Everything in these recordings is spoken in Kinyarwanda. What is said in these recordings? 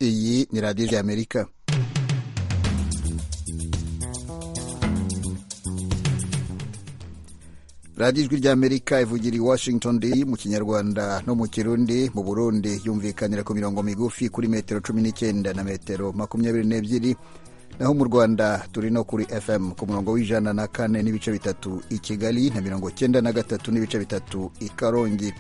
iyi ni radiyo ya amerika radiyo ijwi ry'amerika ivugira i washington d mu kinyarwanda no mu kirundi mu burundi yumvikanira ku mirongo migufi kuri metero cumi n'icyenda na metero makumyabiri n'ebyiri naho mu rwanda turi no kuri fm ku murongo w'ijana na kane n'ibice bitatu i kigali na mirongo cyenda na gatatu n'ibice bitatu i karongi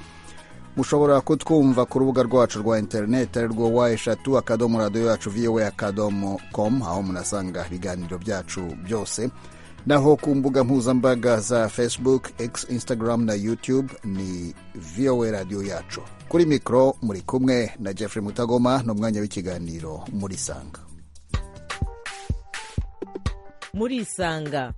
mushobora kutwumva ku rubuga rwacu rwa interineti ari rwo wa eshatu akadomo radiyo yacu voa akadomo komu aho munasanga ibiganiro byacu byose naho ku mbuga mpuzambaga za facebook x instagram na youtube ni voa radiyo yacu kuri mikoro muri kumwe na jeffrey mutagoma ni umwanya w'ikiganiro muri sanga murisanga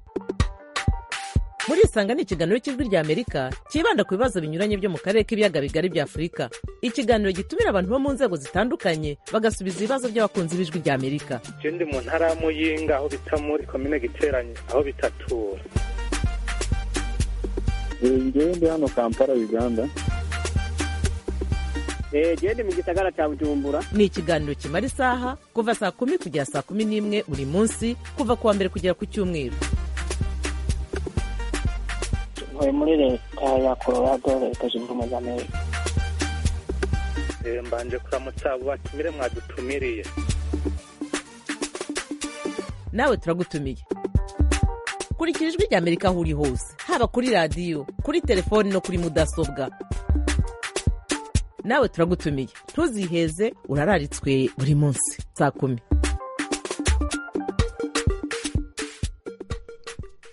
murisanga ni ikiganiro cy'ijwi rya amerika cyibanda ku bibazo binyuranye byo mu karere k'ibiyaga bigari bya afurika ikiganiro gitumira abantu bo mu nzego zitandukanye bagasubiza ibibazo by'abakunzi b'ijwi rya amerika je ndi mu ntara ya muyinga aho bita muri komine giteranye aho bitatura ngewe ndi hano kampala uganda genda mu gisagara cya bujumbura ni ikiganiro kimara isaha kuva saa kumi kugera saa kumi n'imwe buri munsi kuva ku wa mbere kugera ku cyumweru ntuye muri leta ya colorado leta zunze ubumwe za amerika Eh, mbanje kuramutsa abo batumire mwadutumiriye nawe turagutumiye kurikira ijwi rya amerika aho uri hose haba kuri radiyo kuri telefoni no kuri mudasobwa nawe turagutumiye ntuziheze urararitswe buri munsi saa kumi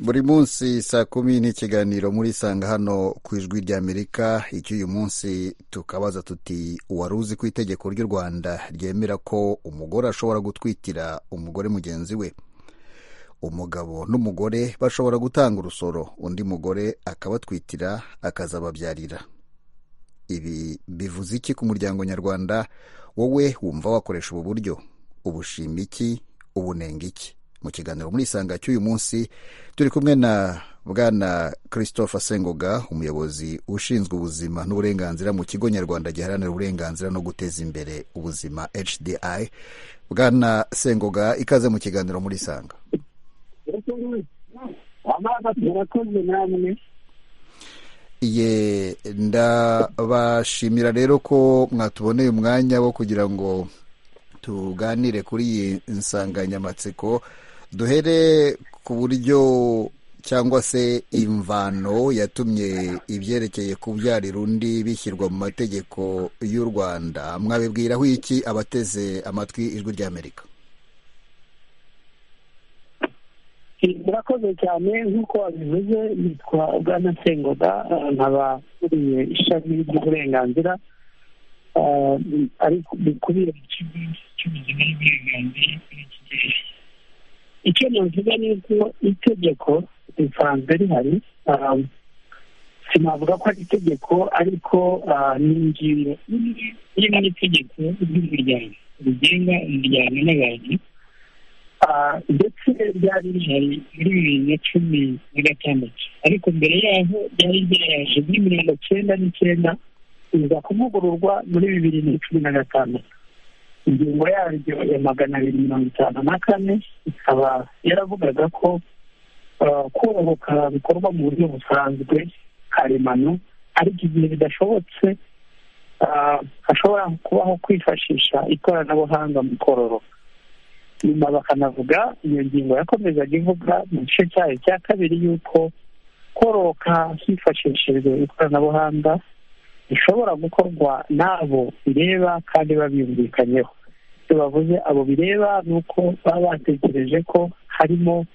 buri munsi saa kumi ni ikiganiro murisanga hano ku ijwi rya amerika icy'uyu munsi tukabaza tuti wari uzi ko itegeko ry'u rwanda ryemera ko umugore ashobora gutwitira umugore mugenzi we umugabo n'umugore bashobora gutanga urusoro undi mugore akabatwitira akazababyarira ibi bivuze iki ku muryango nyarwanda wowe wumva wakoresha ubu buryo ubushima iki ubunenga iki mu kiganiro muri isanga cy'uyu munsi turi kumwe na bwana christopher sengoga umuyobozi ushinzwe ubuzima n'uburenganzira mu kigo nyarwanda giharanira uburenganzira no guteza imbere ubuzima hdi bwana sengoga ikaze mu kiganiro muri isanga murakoze namwe ye ndabashimira rero ko mwatuboneye umwanya wo kugira ngo tuganire kuri iyi nsanganyamatsiko duhere ku buryo cyangwa se imvano yatumye ibyerekeye kubyarira undi bishyirwa mu mategeko y'u rwanda mwabibwiraho iki abateze amatwi ijwi ry'amerika murakoze cyane nk'uko wabivuze nitwa bwana sengoda nkaba nkuriye ishami ry'uburenganzira eh, ariko bikubira mu kigo cy'ubuzima n'uburenganzira muri iki gihe icyo navuga ni uko itegeko risanzwe rihari ah, sinavuga ko ari itegeko ariko ah, ni ingingo imwe iri mu itegeko ry'umuryango rigenga umuryango n'abantu Ah, ndetse ryari rihari muri bibiri na cumi na gatandatu ariko mbere yaho ryari ryaje muri mirongo cyenda n'icyenda riza kuvugururwa muri bibiri na cumi na gatandatu ingingo yaryo ya magana abiri mirongo itanu na kane ikaba yaravugaga ko ah, korohoka bikorwa mu buryo busanzwe karemano ariko igihe bidashobotse ah, hashobora kubaho kwifashisha ikoranabuhanga mu kororoka nyuma bakanavuga iyo ngingo yakomezaga ivuga mu gice cyayo cya kabiri y'uko kororoka hifashishijwe ikoranabuhanga bishobora gukorwa n'abo bireba kandi babyumvikanyeho icyo bavuze abo bireba ni uko baba batekereje ko harimo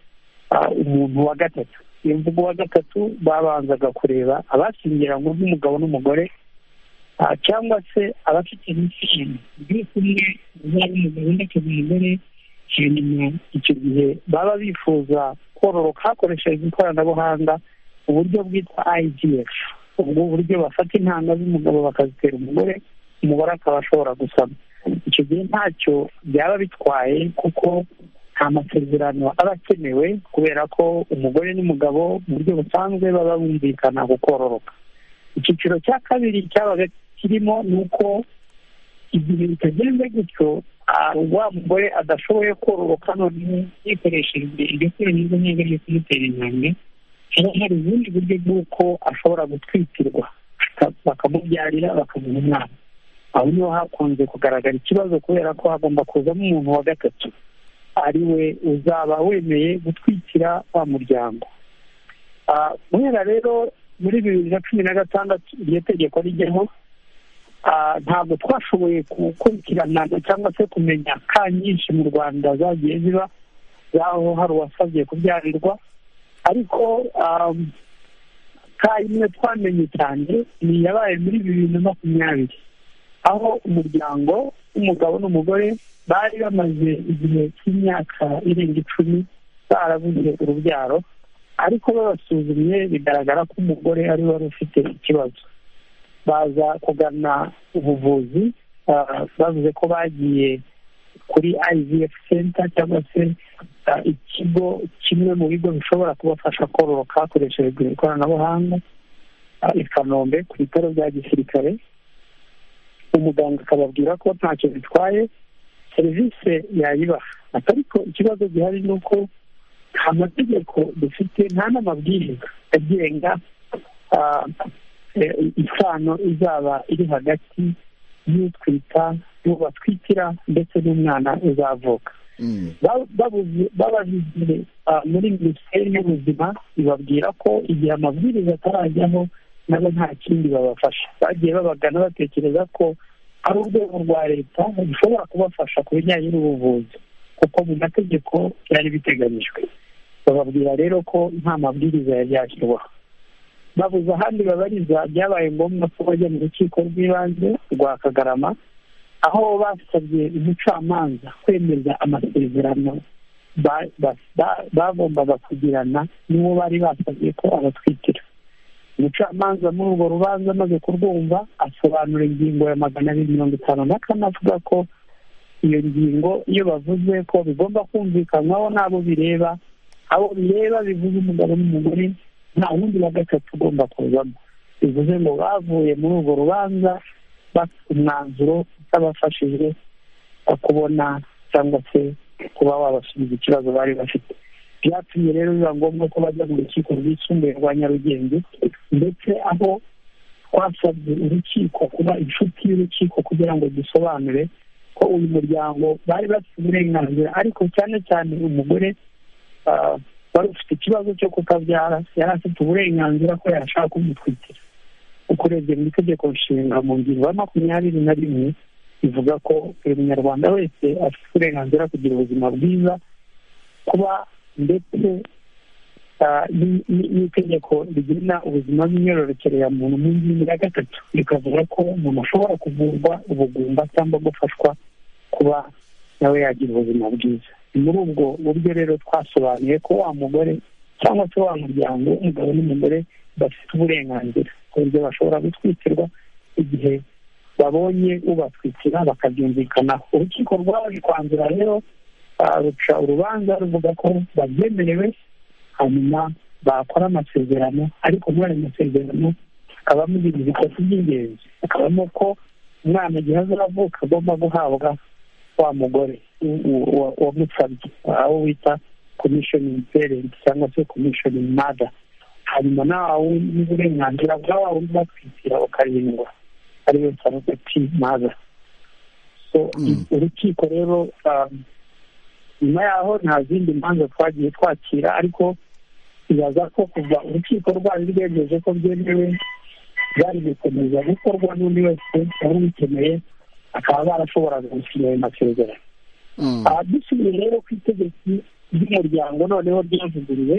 ah, umuntu wa gatatu iyo mvugo wa gatatu babanzaga kureba abashyingiranwe nk'umugabo n'umugore ah, cyangwa se abafite imishinga biri kumwe uzaba umugabo undi akaba umugore hanyuma icyo gihe baba bifuza kororoka hakoresheje ikoranabuhanga uburyo bwitwa igf ubwo buryo bafata intanga z'umugabo bakazitera umugore umugore akaba ashobora gusama icyo gihe ntacyo byaba bitwaye kuko nta masezerano aba akenewe kubera ko umugore n'umugabo mu buryo busanzwe baba bumvikana ku kororoka icyiciro cya kabiri cyabaga kirimo ni uko igihe bitagenze gutyo wa mugore adashoboye kororoka none yikoresheje igakura n'izo nkinga yo kumutera intambwe haba hari ubundi buryo bw'uko ashobora gutwikirwa bakamubyarira bakamuha umwana aho niho hakunze kugaragara ikibazo kubera ko hagomba kuzamo umuntu wa gatatu ari we uzaba wemeye gutwikira wa muryango guhera rero muri bibiri na cumi na gatandatu iryo tegeko rijyaho ntabwo twashoboye gukurikirana cyangwa se kumenya ka nyinshi mu rwanda zagiye ziba z'aho hari uwasabye kubyarirwa ariko ka imwe twamenye cyane ni iyabaye muri bibiri na makumyabiri aho umuryango w'umugabo n'umugore bari bamaze igihe cy'imyaka irenga icumi barabuze urubyaro ariko babasuzumye bigaragara ko umugore ari wari ufite ikibazo baza kugana ubuvuzi bavuze ko bagiye kuri ivf center cyangwa se ikigo kimwe mu bigo bishobora kubafasha kororoka hakoreshejwe ikoranabuhanga i kanombe ku bitaro bya gisirikare umuganga akababwira ko ntacyo bitwaye serivisi yayibaha ariko ikibazo gihari ni uko nta mategeko dufite nta n'amabwiriza agenga isano izaba iri hagati y'utwita n'uwo batwikira ndetse n'umwana uzavuka bababigiye muri minisiteri y'ubuzima ibabwira ko igihe amabwiriza atarajyaho nabo nta kindi babafasha bagiye babagana batekereza ko ari urwego rwa leta rushobora kubafasha ku bijyanye n'ubuvuzi kuko mu mategeko byari biteganyijwe bababwira rero ko nta mabwiriza yari yashyirwaho babuze ahandi babariza byabaye ngombwa ko bajya mu rukiko rw'ibanze rwa kagarama aho basabye umucamanza kwemeza amasezerano bagombaga kugirana n'uwo bari basabye ko abatwikira umucamanza muri urwo rubanza amaze kurwumva asobanura ingingo ya magana abiri mirongo itanu na kane avuga ko iyo ngingo iyo bavuze ko bigomba kumvikanwaho n'abo bireba abo bireba bivuze umugabo n'umugore nta wundi wa gatatu ugomba kuzamo bivuze ngo bavuye muri urwo rubanza bafite umwanzuro utabafashije kubona cyangwa se kuba wabasubiza ikibazo bari bafite byatumye rero biba ngombwa ko bajya mu rukiko rwisumbuye rwa nyarugenge ndetse aho twasabye urukiko kuba inshuti y'urukiko kugira ngo dusobanure ko uyu muryango bari bafite uburenganzira ariko cyane cyane umugore wari ufite ikibazo cyo kutabyara yari afite uburenganzira ko yashaka kumutwikira uko urebye mu itegeko nshinga mu ngingo ya makumyabiri na rimwe ivuga ko buri munyarwanda wese afite uburenganzira kugira ubuzima bwiza kuba ndetse n'itegeko rigena ubuzima bw'imyororokere ya muntu mu ngingo ya gatatu rikavuga ko umuntu ashobora kuvurwa ubugumba cyangwa gufashwa kuba nawe yagira ubuzima bwiza ni muri ubwo buryo rero twasobanuye ko wa mugore cyangwa se wa muryango w'umugabo n'umugore bafite uburenganzira ku buryo bashobora gutwikirwa igihe babonye ubatwikira bakabyumvikanaho urukiko rwaje kwanzura rero ruca urubanza ruvuga ko babyemerewe hanyuma bakora amasezerano ariko muri ayo masezerano hakabamo ibintu bitatu by'ingenzi hakabamo ko umwana igihe azavuka agomba guhabwa wa mugore wamusabye aho wita komishoni perenti cyangwa se komishoni mada hanyuma nawe n'uburenganzira bwa wa wundi batwikira ukarindwa ariyo sarogati mada urukiko rero nyuma yaho nta zindi manza twagiye twakira ariko ibaza ko kuva urukiko rwari rwemeje ko byemewe bari gukomeza gukorwa n'undi wese wari ubikeneye bakaba barashoboraga gusinya ayo masezerano dusubiye rero ku itegeko ry'umuryango noneho ryavuguruwe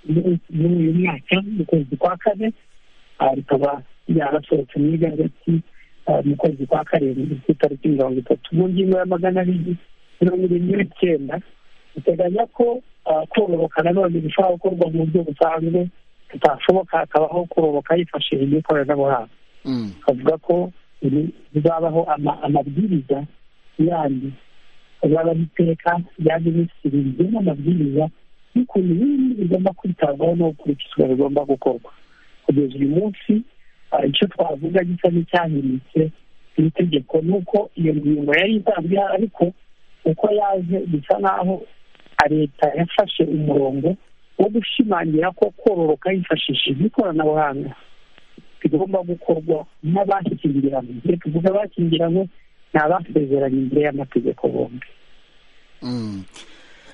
muri uyu mwaka mu kwezi kwa kane rikaba ryarasohotse mu igazeti mu kwezi kwa karindwi ku itariki mirongo itatu mu ngingo ya magana abiri mirongo irindwi n'icyenda biteganya ko kororoka nanone bishobora gukorwa mu buryo busanzwe bitashoboka hakabaho kororoka hifashishijwe ikoranabuhanga bavuga ko bizabaho amabwiriza yandi azabaho iteka rya minisitiri rigena amabwiriza y'ukuntu ibindi bigomba kwitabwaho no gukurikizwa bigomba gukorwa kugeza uyu munsi icyo twavuga gisa n'icyahindutse iri tegeko nuko iyo ngingo yari isanzwe ihari ariko uko yaje bisa naho leta yafashe umurongo wo gushimangira ko kororoka yifashishije ikoranabuhanga bigomba gukorwa n'abashyingiranywe reka tuvuge abashyingiranywe ni abasezeranye imbere y'amategeko bombi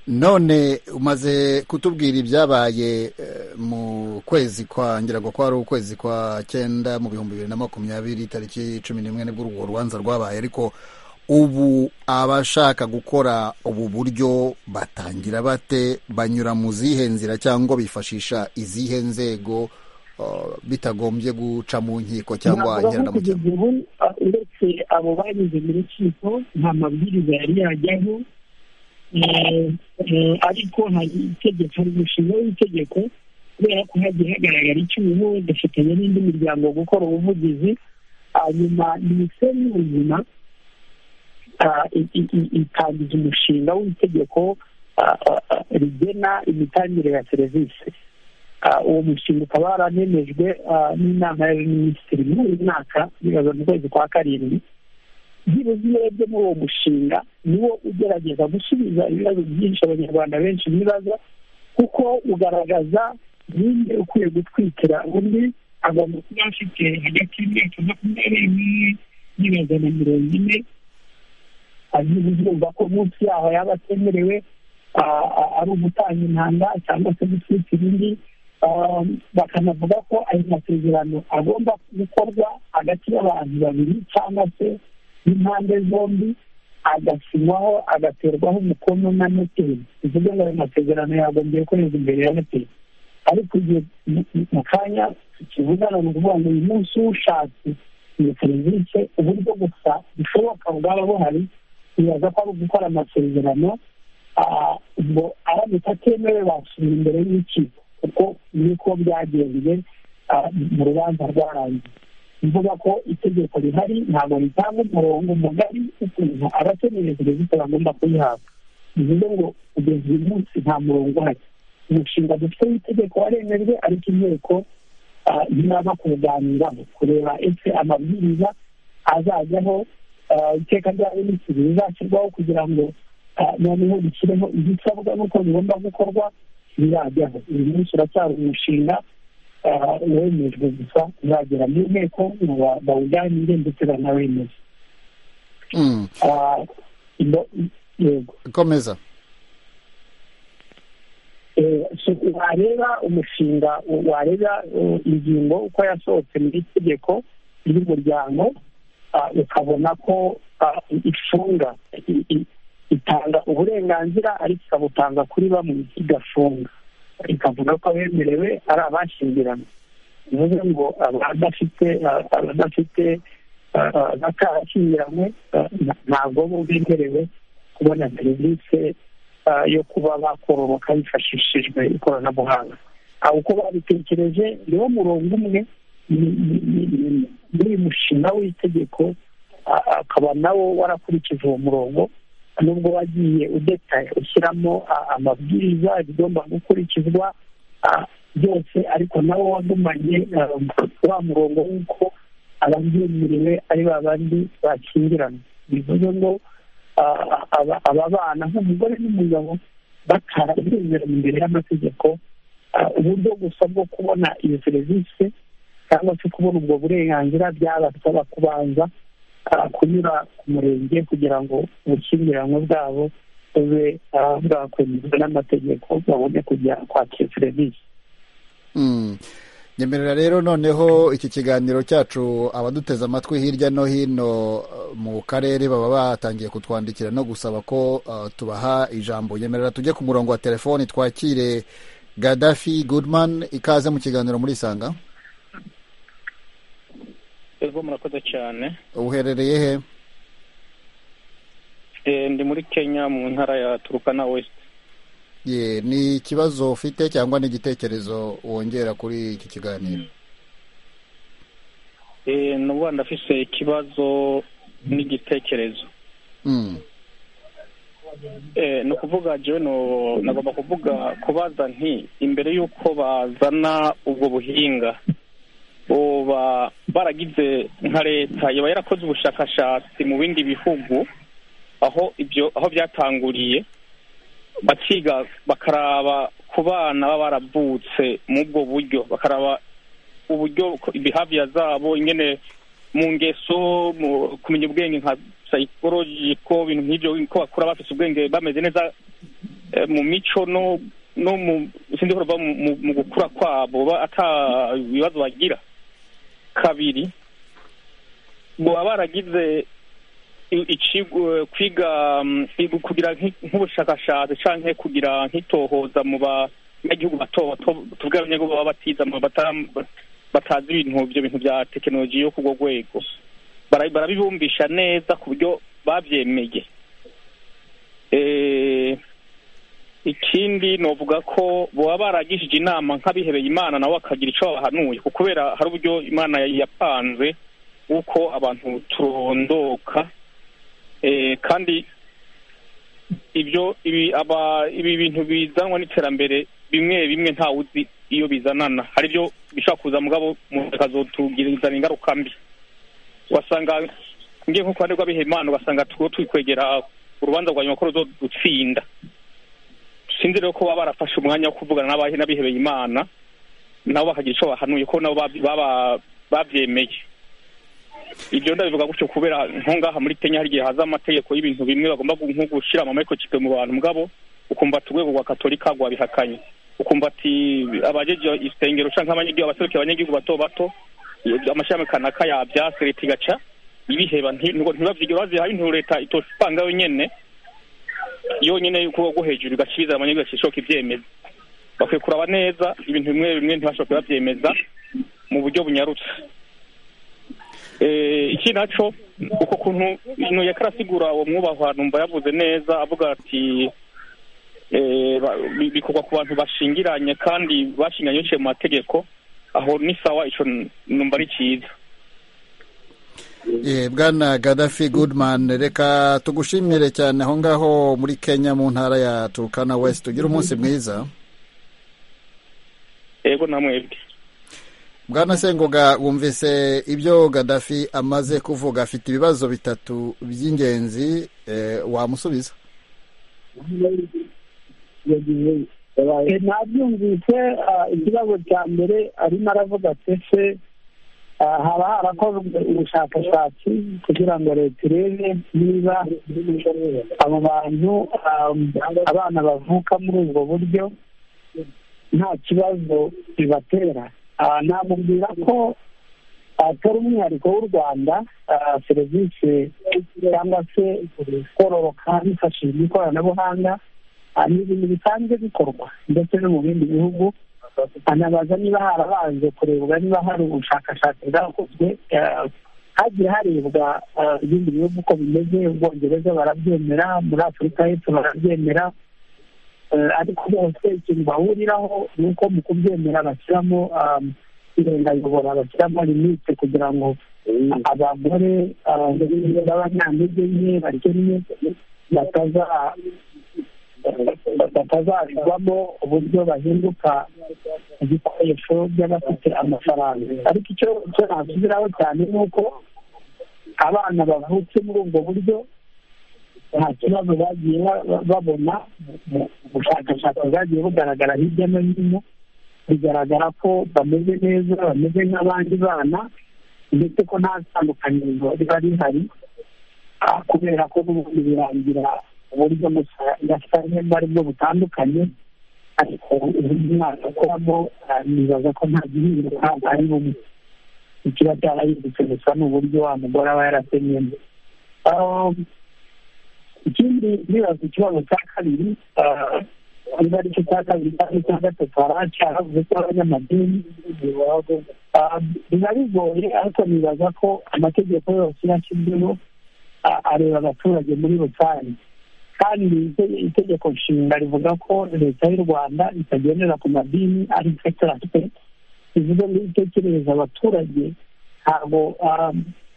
none umaze kutubwira ibyabaye mu kwezi kwa ngira ngo kwari ukwezi kwa cyenda mu bihumbi bibiri na makumyabiri tariki cumi n'imwe nibwo urwo rubanza rwabaye ariko ubu abashaka gukora ubu buryo batangira bate banyura mu zihe nzira cyangwa bifashisha izihe nzego bitagombye guca mu nkiko cyangwa kugeza ingereranamukino ubu uh, uretse abo banyuze mu rukiko nta mabwiriza yari yajyaho Eh, eh, ariko hari itegeko hari umushinga w'itegeko kubera ko hagiye hagaragara icyuho gafatanya n'indi miryango gukora ubuvugizi hanyuma minisiteri y'ubuzima ah, i- i- i- itangiza umushinga w'itegeko ah, ah, ah, rigena imitangire ya serivisi Ah, uwo mushinga ukaba waranemejwe ah, n'inama y'abaminisitiri muri uyu mwaka bibaza mu kwezi kwa karindwi byibuze iyo urebye muri uwo mushinga niwo ugerageza gusubiza ibibazo byinshi abanyarwanda benshi bibaza kuko ugaragaza ninde ukwiye gutwikira undi agomba kuba afite hagati y'imyaka makumyabiri n'imwe n'ibihumbi na mirongo ine agize urumva ko munsi yaho yaba atemerewe ah, ah, ari ugutanga intanga cyangwa se gutwikira indi Ah, bakanavuga ko ayo masezerano agomba gukorwa hagati y'abantu babiri cyangwa se n'impande zombi agasinywaho agaterwaho umukono na noteri bivuze ngo ayo masezerano yagombye gukorerwa imbere ya noteri ariko igihe mu- mu- mu kanya tukivugana ni ukuvuga ngo uyu munsi ushatse iyo serivisi uburyo gusa bushoboka bwaba buhari bibaza ko ari ugukora amasezerano ah, ngo aramutse atemewe basubira imbere y'urukiko kuko niko byagenze ah, mu rubanza rwarangiye mvuga ko itegeko rihari ntabwo ritanga umurongo mugari ukuntu abakeneye serivisi bagomba kuyihabwa bivuze ngo kugeza uyu munsi nta murongo uhari umushinga dufite w'itegeko waremejwe ariko inteko ah, ntiraza kuwuganiraho kureba ese amabwiriza azajyaho ah, iteka rya minisitiri rizashyirwaho kugira ngo ah, noneho rishyireho ibisabwa n'uko bigomba gukorwa birajyaho uyu munsi uracyari umushinga ah, wemejwe gusa uzagera mu nteko ngo ba- bawuganire ndetse banawemeze Mm, Ah, ino- yego komeza Eh, so wareba umushinga wareba eh, ingingo uko yasohotse mu itegeko ry'umuryango ah, ukabona ko ah, ifunga i- i- itanga uburenganzira ariko ikabutanga kuri bamwe igafunga ikavuga ko abemerewe ari abashyingiranywe bivuze ngo abadafite ah, abadafite ah, ah, batarashyingiranywe ah, nta- ntabwo bo bemerewe kubona serivisi ah, yo kuba bakororoka hifashishijwe ikoranabuhanga aho uko babitekereje niwo murongo umwe ni- ni- ni- ni- muri uyu mushinga w'itegeko ah, akaba nawo warakurikije uwo murongo nubwo wagiye udetaye ushyiramo ah, amabwiriza ibigomba gukurikizwa ah, byose ariko nawo wagumanye ah, wa murongo w'uko ababyemeriwe ari ba bandi bakingirana bivuze ngo ah, aba- aba bana nk'umugore n'umugabo batarabizera imbere y'amategeko ah, uburyo gusa bwo kubona iyo serivisi cyangwa se kubona ubwo burenganzira byabasaba kubanza ah, kunyura ku murenge kugira ngo ubukiranwe bwabo bube ah, bwakwemezwa n'amategeko babone kujya kwakira serivisi Mm. nyemerera rero noneho iki kiganiro cyacu abaduteze amatwi hirya no hino uh, mu karere baba batangiye kutwandikira no gusaba ko uh, tubaha ijambo nyemerera tujye ku murongo wa telefoni twakire gadafi goodman ikaze mu kiganiro muri isanga twebwe murakoze cyane uherereye he Eh, ndi muri kenya mu ntara ya turukana west ye ni ikibazo ufite cyangwa ni igitekerezo wongera kuri iki kiganiro Eh, n'ubu ndafise ikibazo n'igitekerezo mm. Eh, ni ukuvuga jewe no- nagomba kuvuga kubaza nti imbere y'uko bazana ubwo buhinga boba baragize nka leta yaba yarakoze ubushakashatsi mu bindi bihugu aho ibyo aho byatanguriye bakiga bakaraba ku bana baba baravutse mu bwo buryo bakaraba uburyo ibihaviya zabo ingene mu ngeso mu kumenya ubwenge nka psychologiko ibintu nk'ibyo ko bakura bafite ubwenge bameze neza eh, mu mico no no mu sindi kuva mu- mu- mu gukura kwabo ba- ata ibibazo bagira kabiri baba baragize i- ikigo- kwiga mm, i- kugira nk'i- nk'ubushakashatsi cyangwa kugira nk'itohoza mu banyagihugu bato bato tuvuge abanyagihugu baba batiza mu bata- batazi ibintu ibyo bintu bya tekinoloji yo ku rwo rwego Bara- barabibumbisha neza ku buryo babyemeye Eh, ikindi novuga ko baba baragishije inama nk'abihebeye imana nabo bakagira icyo babahanuye kuko kubera hari uburyo imana yari yapanze uko abantu turondoka Eh, kandi ibyo ibi aba ibi bintu bizanwa n'iterambere bimwe bimwe ntawe uzi iyo bizanana hari ibyo bishobora kuza mugabo umuntu akazotugiriza ingaruka mbi wasanga ngiye nko ku ruhande rw'abihaye imana ugasanga turiho turi kwegera urubanza rwa nyuma ko ruzodutsinda sinzi rero ko baba barafashe umwanya wo kuvugana n'abahe n'abihebeye imana nabo bakagira icyo bahanuye ko nabo babi- baba- babyemeye ibyo ndabivuga gutyo kubera nko ngaha muri kenya hari igihe haza amategeko y'ibintu bimwe bagomba gu- nko gushyira amamayikrochipe mu bantu mugabo ukumva ati urwego rwa katolika rwabihakanye ukumva ati abajeje isengero cyangwa abanyagihugu abaserukiye abanyagihugu bato bato iyo- amashami kanaka yabyase leta igaca ibiheba nti- ngo ntibabyige bazihaye intu leta itopanga yonyene yonyine y'ukuboko ko hejuru igasubiza abanyagihugu bakishoka ibyemeza bakwiye kuraba neza ibintu bimwe bimwe ntibashobora kubabyemeza mu buryo bunyarutse Eh, iki naco uko kuntu ino yakarasigura uwo mwubahwa numva yavuze neza avuga ati eh, ba- bi- bikorwa ku bantu bashingiranye kandi bashingiranye biciye mu mategeko aho ni sawa ico n- numva ari cyiza Eh, bwana gadafi goodman reka tugushimire cyane aho ngaho muri kenya mu ntara ya turukana west tugire umunsi mwiza yego namwebwe bwana sengoga wumvise ibyo gadafi amaze kuvuga afite ibibazo bitatu by'ingenzi eh, wamusubiza Eh, nabyumvise ah, ikibazo cya mbere arimo aravuga ati ese ah, haba harakozwe ubushakashatsi kugira ngo leta irebe niba abo bantu ah, abana bavuka muri ubwo buryo nta kibazo bibatera Ah, namubwira ko atari umwihariko w'u rwanda ah, serivisi cyangwa se kororoka hifashishijwe ikoranabuhanga Ah, ni ibintu bisanzwe bikorwa ndetse no mu bindi bihugu anabaza niba harabanje kurebwa niba hari ubushakashatsi bwakozwe ah, hagiye harebwa ah, ibindi bihugu uko bimeze ubwongereza barabyemera muri afurika y'epfo barabyemera Eh, ariko bose ikintu bahuriraho ni uko mu kubyemera bashyiramo um, irengayobora bashyiramo limite kugira ngo abagore ah, b'abanyantege nke bakennye bataza batazabigwamo uburyo bahinduka ibikoresho by'abafite amafaranga ariko icyo icyo nasubiraho cyane ni uko abana bavutse muri ubwo buryo nta kibazo bagiye ba- ba- babona mu- mu bushakashatsi bwagiye bugaragara hirya no hino bigaragara ko bameze neza bameze nk'abandi bana ndetse ko nta tandukaniro riba rihari ah, kubera ko n'ubundi birangira uburyo gasanye ari bwo butandukanye ariko uburyo umwana akoramo ah, nibaza ko nta gihinduka ari bumwe ikiba cyarahindutse gusa ni uburyo wa mugore aba yarasenyemo Ah, ikindi nibaza ikibazo cya kabiri ah, niba ari cyo cya kabiri cyangwa icya gatatu hari cyaravuze ko abanyamadini ah, biba bigoye ariko nibaza ko amategeko yose yashyizweho ah, areba abaturage muri rusange kandi ite- itegeko nshinga rivuga ko leta y'u rwanda itagendera ku madini ari sekitara siteti bivuze ngo iyo itekerereza abaturage ntabwo ah,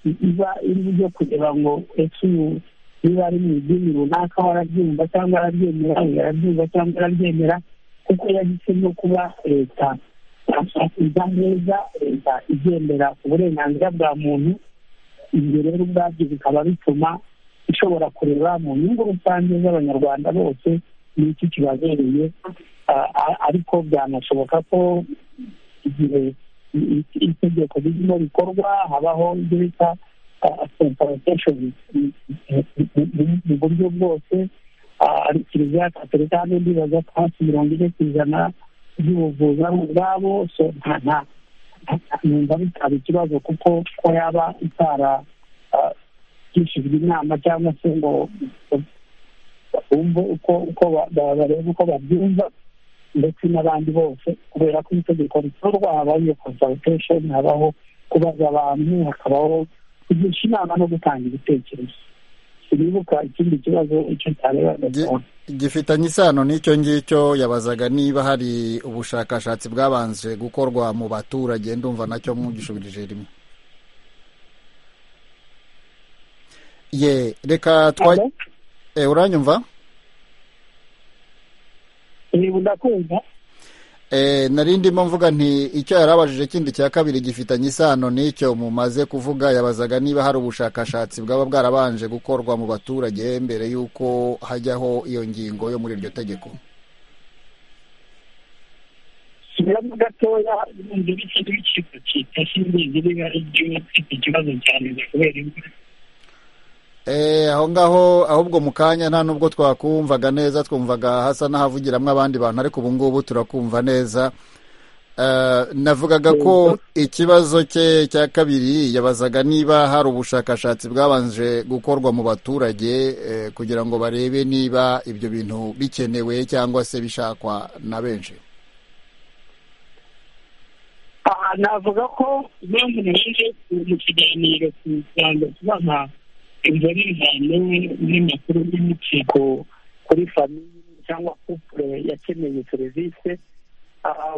iba iri byo kureba ngo ese uyu niba ari mu idini runaka warabyumva cyangwa arabyemera uyu arabyumva cyangwa arabyemera kuko yahisemo kuba leta twashakiriza neza leta igendera ku burenganzira bwa muntu ibyo rero ubwabyo bikaba bituma ishobora kureba mu nyungu rusange z'abanyarwanda bose n'icyo kibabereye ah, ah, ariko byanashoboka ko igihe i- itegeko ririmo rikorwa habaho ibyo bita confrontation mu buryo bwose ah, kiliziya gatolika hano ndibaza ko hafi mirongo ine ku ijana by'ubuvuzi ari ubwabo so nta nta nta- numva bitaba ikibazo kuko ko yaba itara ah, gishijwe inama cyangwa se ngo bumve uko uko ba- ba- barebe uko babyumva ndetse n'abandi bose kubera ko itegeko rikorwa habaho iyo consultation habaho kubaza abantu hakabaho kugisha inama no gutanga ibitekerezo sinibuka ikindi kibazo icyo cyareba Gi- ndabona gifitanye isano n'icyo ngicyo yabazaga niba hari ubushakashatsi bwabanje gukorwa mu baturage ndumva nacyo mwugishubirije rimwe ye reka twa Alo? Eh, uranyumva niba ndakumva Eh, nari ndimo mvuga nti icyo yarabajije kindi cya kabiri gifitanye isano n'icyo mumaze kuvuga yabazaga niba hari ubushakashatsi bwaba bwarabanje gukorwa mu baturage mbere y'uko hajyaho iyo ngingo yo muri iryo tegeko subiramo gatoya n'undi w'ikintu w'ikintu cyita simbizi niba ari byo ufite ikibazo cyane kubera imvura Eh, aho ngaho ahubwo mu kanya nta nubwo twakumvaga neza twumvaga hasa n'ahavugiramo abandi bantu ariko ubu ngubu turakumva neza Eh, navugaga ko ikibazo cye cya kabiri yabazaga niba hari ubushakashatsi bwabanje gukorwa mu baturage eh, kugira ngo barebe niba ibyo bintu bikenewe cyangwa se bishakwa na benshi aha navuga ko impamvu naje mu kiganiro ku rwanda kubaha imvano n'impapuro n'imitsiko kuri famiye cyangwa kupure yakeneye serivisi ah,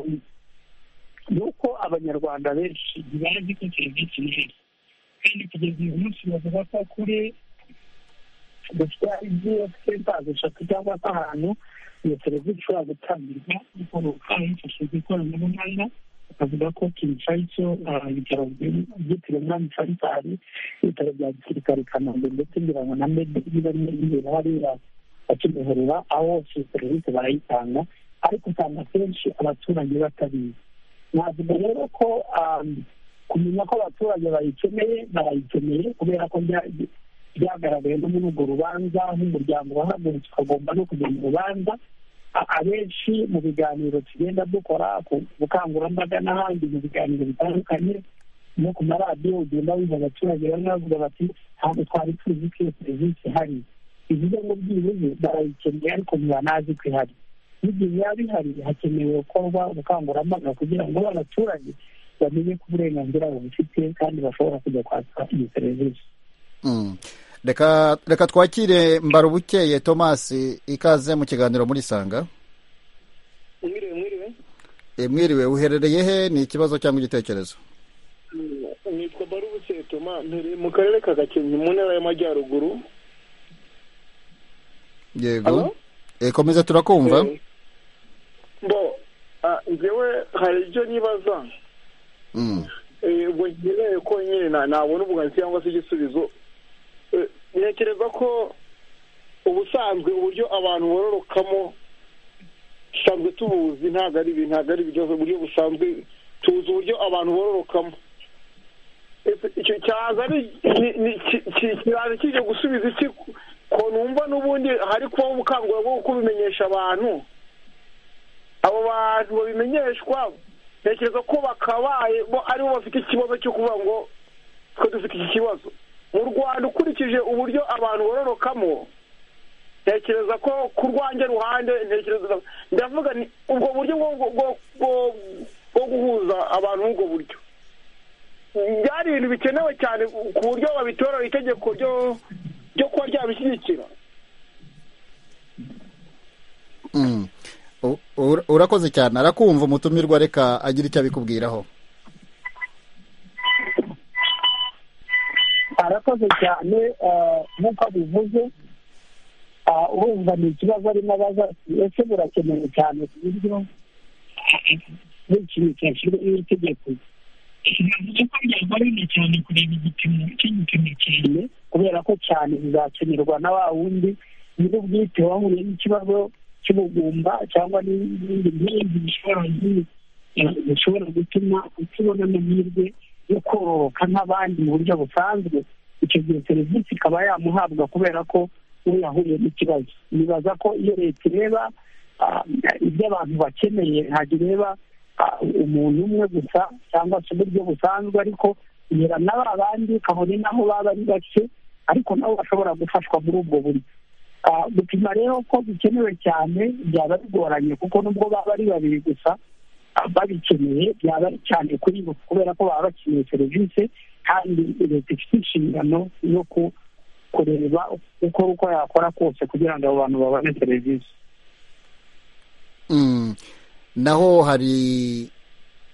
ni uko abanyarwanda benshi ntibazi ko serivisi neza kandi kugeza uyu munsi bavuga ko kuri dufite ibf senta eshatu cyangwa se ahantu iyo serivisi ishobora gutangirwa bikoroka hifashishijwe ikoranabuhanga bavuga ko kinshasa icyo ibitaro byitiriwe umwami faisal ibitaro bya gisirikare i kanombe ndetse ngira ngo na medi niba rimwe ribera hariya bakimihurura aho hose iyo serivisi barayitanga ariko usanga akenshi abaturage batabizi navuga rero ko um, kumenya ko abaturage bayikeneye barayikeneye kubera ko bya- byagaragaye no muri urwo rubanza nk'umuryango wahagurutse ukagomba no kujya mu rubanza A- abenshi mu biganiro tugenda dukora ku bukangurambaga n'ahandi mu biganiro bitandukanye no ku maradiyo ugenda wumva abaturage bamwe bavuga bati ntabwo twari tuzi ko iyo serivisi ihari bivuze ngo byibuze barayikeneye ariko ntibanazi ko ihari n'igihe biba bihari hakenewe gukorwa ubukangurambaga kugira ngo abaturage bamenye ko uburenganzira babufite kandi bashobora kujya kwaka iyo serivisi Mm. reka reka twakire mbarubukeye thomas ikaze mu kiganiro muri sanga mwiriwe mwiriwe Eh, mwiriwe uherereye he ni ikibazo cyangwa igitekerezo nitwa barubuke toma mbere mu karere ka gakenke mu ntara y'amajyaruguru yego Halo? Eh, komeza turakumva Eh, bo ah, njyewe hari ibyo nibaza Mm. Eh, ubwo nkeneye ko nyine na- nabona ubwunganizi cyangwa se igisubizo Eh, ntekereza ko ubusanzwe uburyo abantu bororokamo dusanzwe tubuzi ntabwo ari ibi- ntabwo ari ibibazo uburyo busanzwe tuzi uburyo abantu bororokamo Ese icyo cyaza ari ni- ni- ki- ki- kiraza kijya gusubiza iki ko numva n'ubundi hari kubaho ubukangurambaga bwo kubimenyesha abantu abo bantu babimenyeshwa ntekereza ko bakabaye bo aribo bafite ikibazo cyo kuvuga ngo twe dufite iki kibazo mu rwanda ukurikije uburyo abantu bororokamo ntekereza ko ku rwanjye ruhande ntekereza ndavuga ni ubwo buryo bwo bwo- bwo- bwo- bwo guhuza abantu b'ubwo buryo byari ibintu bikenewe cyane ku buryo babitorera itegeko ryo ryo kuba ryabishyigikira Mm. U- ura- urakoze cyane arakumva umutumirwa reka agira icyo abikubwiraho arakoze cyane eh, nk'uko abivuze ah, urumva ni ikibazo arimo abaza ati ese burakenewe cyane ku buryo ari ikintu cyashyirwaho n'itegeko bivuze ko byagoranye cyane kureba igipimo cy'igipimo cyane kubera ko cyane bizakenerwa na wa wundi nyir'ubwite wahuye n'ikibazo cy'ubugumba cyangwa n'ibindi nk'ibi bishobora bishobora gutuma utabona amahirwe yo kororoka nk'abandi mu buryo busanzwe icyo gihe serivisi ikaba yamuhabwa kubera ko we yahuye n'ikibazo nibaza ko iyo leta ireba ibyo abantu bakeneye ntabwo ireba umuntu umwe gusa cyangwa se uburyo busanzwe ariko ihera na ba bandi ukabona naho baba ari bake ariko nabo bashobora gufashwa muri ubwo buryo gupima rero ko bikenewe cyane byaba bigoranye kuko nubwo baba ari babiri gusa babikeneye byaba ari cyane kuri bo kubera ko baba bakeneye serivisi kandi leta ifite inshingano yo kureba uko uko yakora kose kugira ngo abo bantu babone serivisi naho hari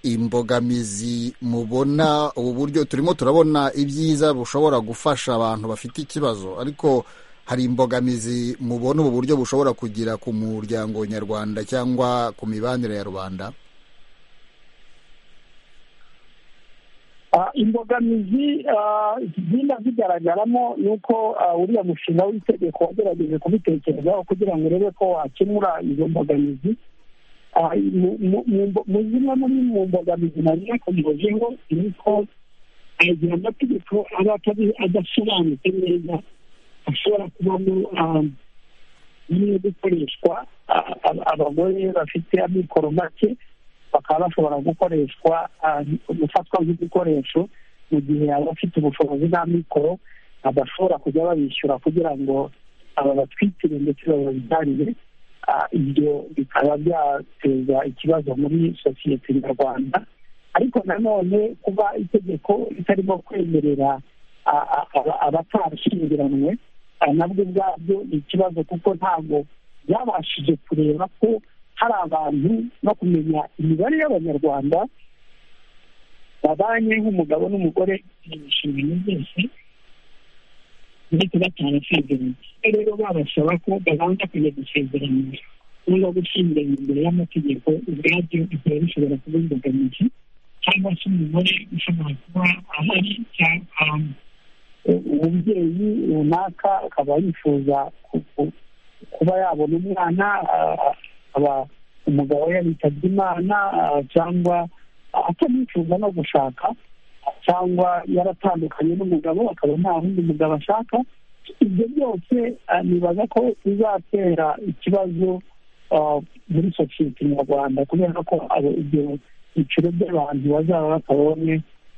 imbogamizi mubona ubu buryo turimo turabona ibyiza bushobora gufasha abantu bafite ikibazo ariko hari imbogamizi mubona ubu buryo bushobora kugira ku muryango nyarwanda cyangwa ku mibanire ya rubanda imbogamizi zigenda zigaragaramo ni uko uriya mushinga w'itegeko wagerageje kubitekerezaho kugira ngo urebe ko wakemura izo mbogamizi mu zimwe muri mu mbogamizi nari yakomeje ngo ni uko igihe amategeko aba adasobanutse neza ashobora kubamo bimwe gukoreshwa abagore bafite amikoro make bakaba bashobora gukoreshwa gufatwa nk'igikoresho mu gihe abafite ubushobozi n'amikoro badashobora kujya babishyura kugira ngo aba batwitire ndetse bababyarire ibyo bikaba byateza ikibazo muri sosiyete nyarwanda ariko nanone kuba itegeko ritarimo kwemerera abatarashyingiranywe nabwo ubwabyo ni ikibazo kuko ntabwo byabashije kureba ko hari abantu no kumenya imibare y'abanyarwanda babanye nk'umugabo n'umugore mu nshingano zose ndetse batarasezeranye rero babasaba ko babanza kujya gusezeranya cyangwa gushyingirana imbere y'amategeko ubwabyo bikaba bishobora kuba imbogamizi cyangwa se umugore ushobora kuba ahari umubyeyi runaka akaba yifuza kuba yabona umwana akaba umugabo yabitabye imana cyangwa atanifuza no gushaka cyangwa yaratandukanye n'umugabo akaba nta wundi mugabo ashaka ibyo byose nibaza ko bizatera ikibazo muri sosiyete nyarwanda kubera ko ibyo byiciro by'abantu bazaba batabonye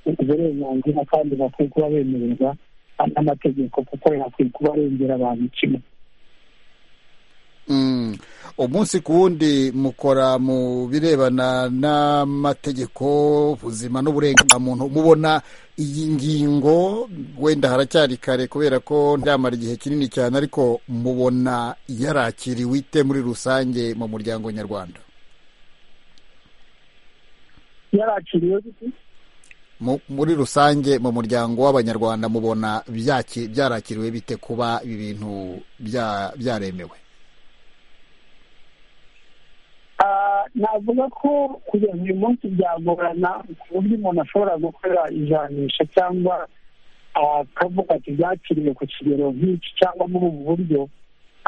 uburenganzira kandi bakwiye kuba bemererwa n'amategeko kuko yakwiye kuba arengera abantu kimwe umunsi ku wundi mukora mu birebana n'amategeko ubuzima n'uburenganzira muntu mubona iyi ngingo wenda haracyari kare kubera ko ndyamara igihe kinini cyane ariko mubona yarakiriwe ite muri rusange mu muryango nyarwanda yarakiriwe muri rusange mu muryango w'abanyarwanda mubona byarakiriwe bite kuba ibi bintu byaremewe navuga ko kugeza uyu munsi byagorana ku buryo umuntu ashobora gukora ijanisha cyangwa akavuga ati byakiriwe ku kigero nk'iki cyangwa muri ubu buryo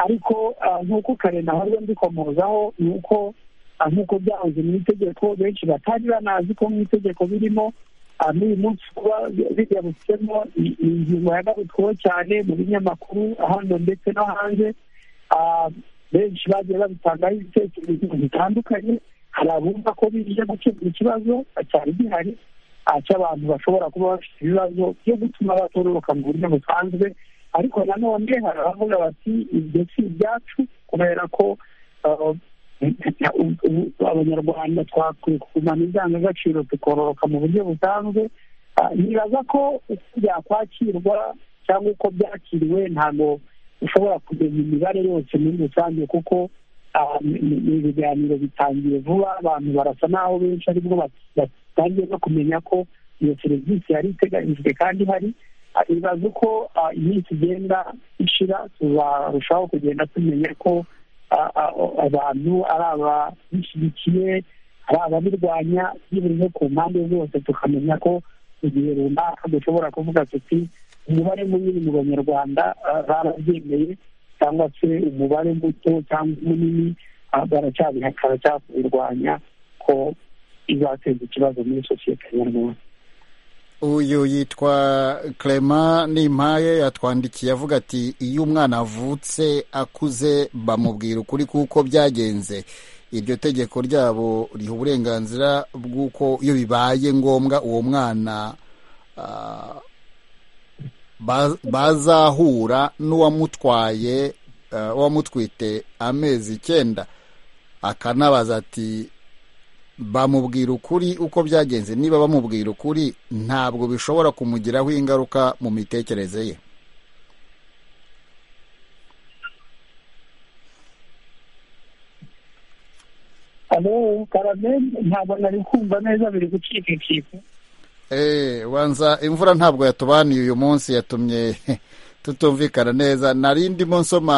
ariko nk'uko kare nahora mbikomozaho ni uko nk'uko byahoze mu itegeko benshi batari banazi ko mu itegeko birimo n'uyu munsi kuba bigarutsemo ni ingingo yagarutsweho cyane mu binyamakuru hano ndetse no hanze benshi bagiye babitangaho ibitekerezo bitandukanye hari abumva ko bije gukemura ikibazo cyari gihari cy'abantu bashobora kuba bafite ibibazo byo gutuma batororoka mu buryo busanzwe ariko nanone hari abavuga bati ibyo si ibyacu kubera ko abanyarwanda twakwiye kugumana indangagaciro tukororoka mu buryo busanzwe nibaza ko uko byakwakirwa cyangwa uko byakiriwe ntabwo ushobora kumenya imibare yose muri rusange kuko ni ibiganiro bitangiye vuba abantu barasa n'aho benshi aribwo batangiye no kumenya ko iyo serivisi yari iteganyijwe kandi hari ibaza uko iminsi igenda ishira tuzarushaho kugenda tumenya ko abantu ari ababishyigikiye hari ababirwanya by'uburyo ku mpande zose tukamenya ko mu gihe runaka dushobora kuvuga tuti umubare munini mu banyarwanda barabyemeye cyangwa se umubare muto cyangwa munini baracyabihakana cyangwa kubirwanya ko izateza ikibazo muri sosiyete nyarwanda uyu yitwa Clement nimpaye yatwandikiye avuga ati iyo umwana avutse akuze bamubwira ukuri kuko byagenze iryo tegeko ryabo riha uburenganzira bw'uko iyo bibaye ngombwa uwo mwana bazahura n'uwamutwaye uwamutwite amezi icyenda akanabaza ati bamubwira ukuri uko byagenze niba bamubwira ukuri ntabwo bishobora kumugiraho ingaruka mu mitekerereze ye alo karame ntabwo nari kumva neza biri gucikacika eee banza imvura ntabwo yatubaniye uyu munsi yatumye tutumvikana neza nari ndimo nsoma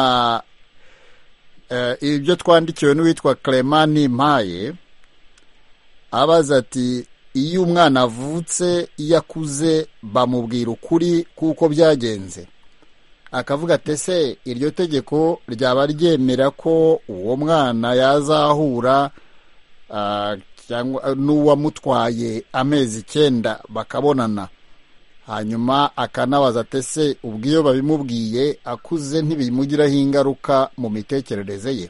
ibyo twandikiwe n'uwitwa Clement Nimpaye abaza ati iyo umwana avutse iyo akuze bamubwira ukuri kuko byagenze akavuga ati se iryo tegeko ryaba ryemera ko uwo mwana yazahura n'uwamutwaye amezi icyenda bakabonana hanyuma akanabaza ati se ubwo iyo babimubwiye akuze ntibimugiraho ingaruka mu mitekerereze ye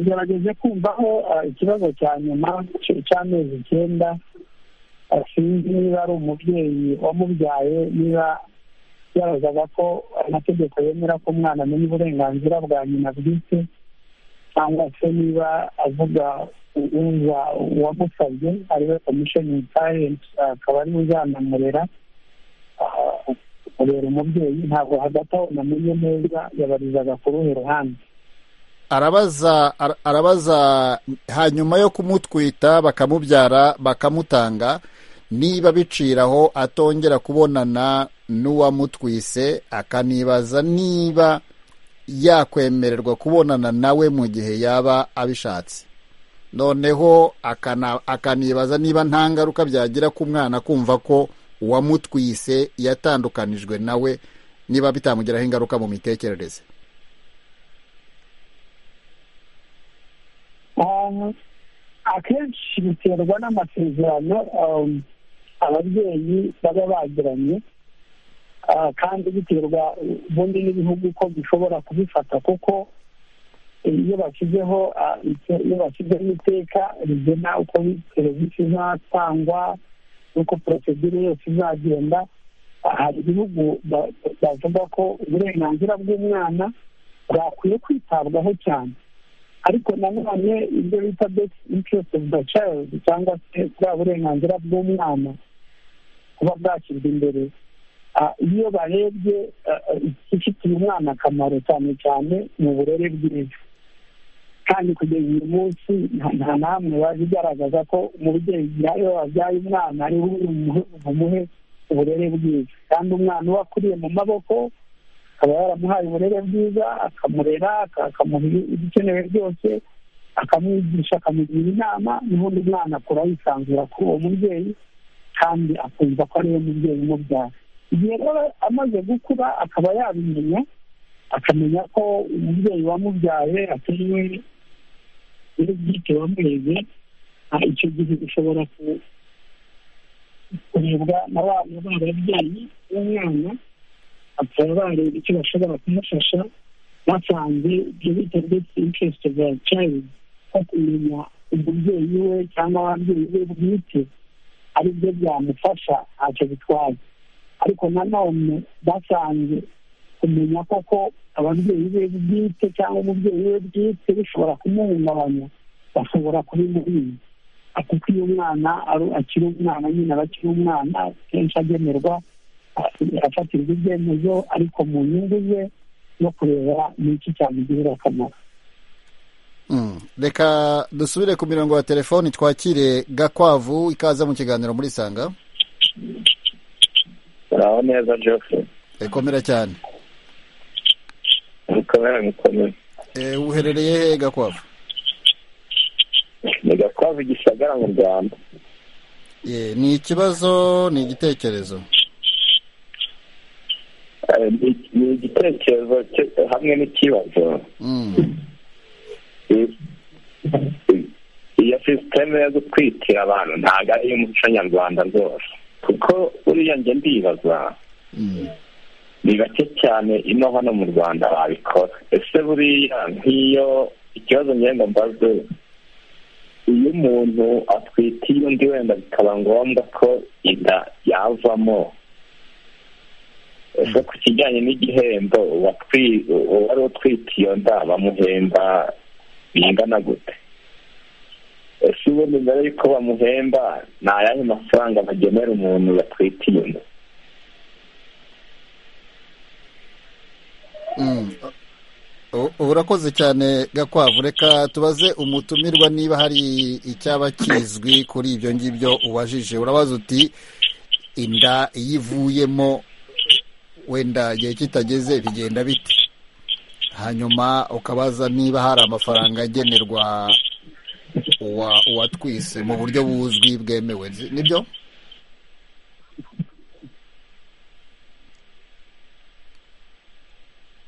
gerageze kumvaho ikibazo cya nyuma cy'amezi icyenda sinzi niba ari umubyeyi wamubyaye niba yabazaga ko amategeko yemera ko umwana amenya uburenganzira bwa nyina bwite cyangwa se niba avuga uwamusabye ariwe komishoni parenti akaba ariwe uzanamurera urera umubyeyi ntabwo hagati aho namenye neza yabarizaga ku ruhe ruhande arabaza arabaza hanyuma yo kumutwita bakamubyara bakamutanga niba biciraho atongera kubonana n'uwamutwise akanibaza niba yakwemererwa kubonana nawe mu gihe yaba abishatse noneho akanibaza niba nta ngaruka byagira ku mwana kumva ko uwamutwise yatandukanijwe nawe niba bitamugiraho ingaruka mu mitekerereze akenshi biterwa n'amasezerano ababyeyi baba bagiranye kandi biterwa ubundi n'ibihugu ko bishobora kubifata kuko iyo bashyizeho iyo bashyizeho iteka rigena uko serivisi izatangwa n'uko porosedire yose izagenda hari ibihugu bavuga ko uburenganzira bw'umwana bwakwiye kwitabwaho cyane ariko nanone ibyo bita besi intiresi ofu da cayilidi cyangwa se bwa burenganzira bw'umwana kuba bwashyirwa imbere iyo barebye ifitiye umwana akamaro cyane cyane mu burere bwiza kandi kugeza uyu munsi nta namwe baje igaragaza ko umubyeyi iyo wabyaye umwana ari we bumuhe uburere bwiza kandi umwana uba akuriye mu maboko akaba yaramuhaye uburere bwiza akamurera akamuha ibikenewe byose akamwigisha akamugira inama n'ubundi mwana akura yisanzura kuri uwo mubyeyi kandi akumva ko ariwe mubyeyi umubyara igihe rero amaze gukura akaba yabimenya akamenya ko umubyeyi wamubyaye atariwe muri bwite wamureze icyo gihe bishobora kurebwa na ba babyeyi b'umwana bakaba bareba icyo bashobora kumufasha basanze ibyo bita best interest bya child nko kumenya umubyeyi we cyangwa ababyeyi be bwite ari byo byamufasha ntacyo bitwaye ariko nanone basanze kumenya koko ababyeyi be bwite cyangwa umubyeyi we bwite bishobora kumuhungabanya bashobora kubimurinda kuko iyo umwana akiri umwana nyine aba akiri umwana kenshi agenerwa afatirwa ibyemezo ariko mu nyungu ze no kureba n'iki cyamugirira akamaro reka dusubire ku mirongo ya telefoni twakire gakwavu ikaza mu kiganiro muri sanga uraho neza joseph komera cyane ariko akaba yaramukomeye uherereye hehe gakwavu ni gakwavu gisagara mu rwanda Ye, ni ikibazo ni igitekerezo Eh, ni- ni igitekerezo cye- hamwe n'ikibazo Mm. I- i- iyo sisiteme yo gutwikira abantu ntabwo ari iy'umuco nyarwanda rwose kuko buriya njye ndibaza Mm. ni bake cyane ino hano mu rwanda babikora ese buriya nk'iyo ikibazo ngenda mbaze iyo umuntu atwitiye undi wenda bikaba ngombwa ko inda yavamo ese ku kijyanye n'igihembo uwatwi- uwari utwite iyo nda bamuhemba bingana gute ese ubundi mbere y'uko bamuhemba ni ayahe mafaranga bagenera umuntu yatwitiye inda Mm. U- urakoze cyane gakwavu reka tubaze umutumirwa niba hari icyaba kizwi kuri ibyo ngibyo ubajije urabaza uti inda iyo ivuyemo wenda igihe kitageze bigenda bite hanyuma ukabaza niba hari amafaranga agenerwa uwa uwatwise mu buryo buzwi bwemewe nibyo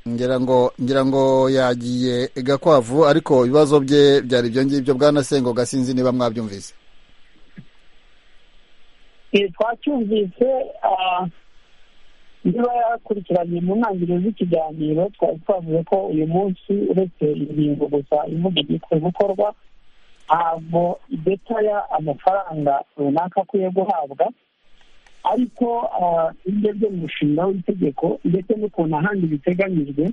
ngira ngo ngira ngo yagiye gakwavu ariko ibibazo bye byari ibyo ngibyo bwanasengo gasinzi niba mwabyumvise ibi twacyumvise ah, niba yakurikiranye mu ntangiriro z'ikiganiro twari twavuze ko uyu munsi uretse ingingo gusa ivuga igikunze gukorwa ntabwo idetaya amafaranga runaka akwiye guhabwa ariko ah, ibyo byo mu mushinga w'itegeko ndetse n'ukuntu ahandi biteganyijwe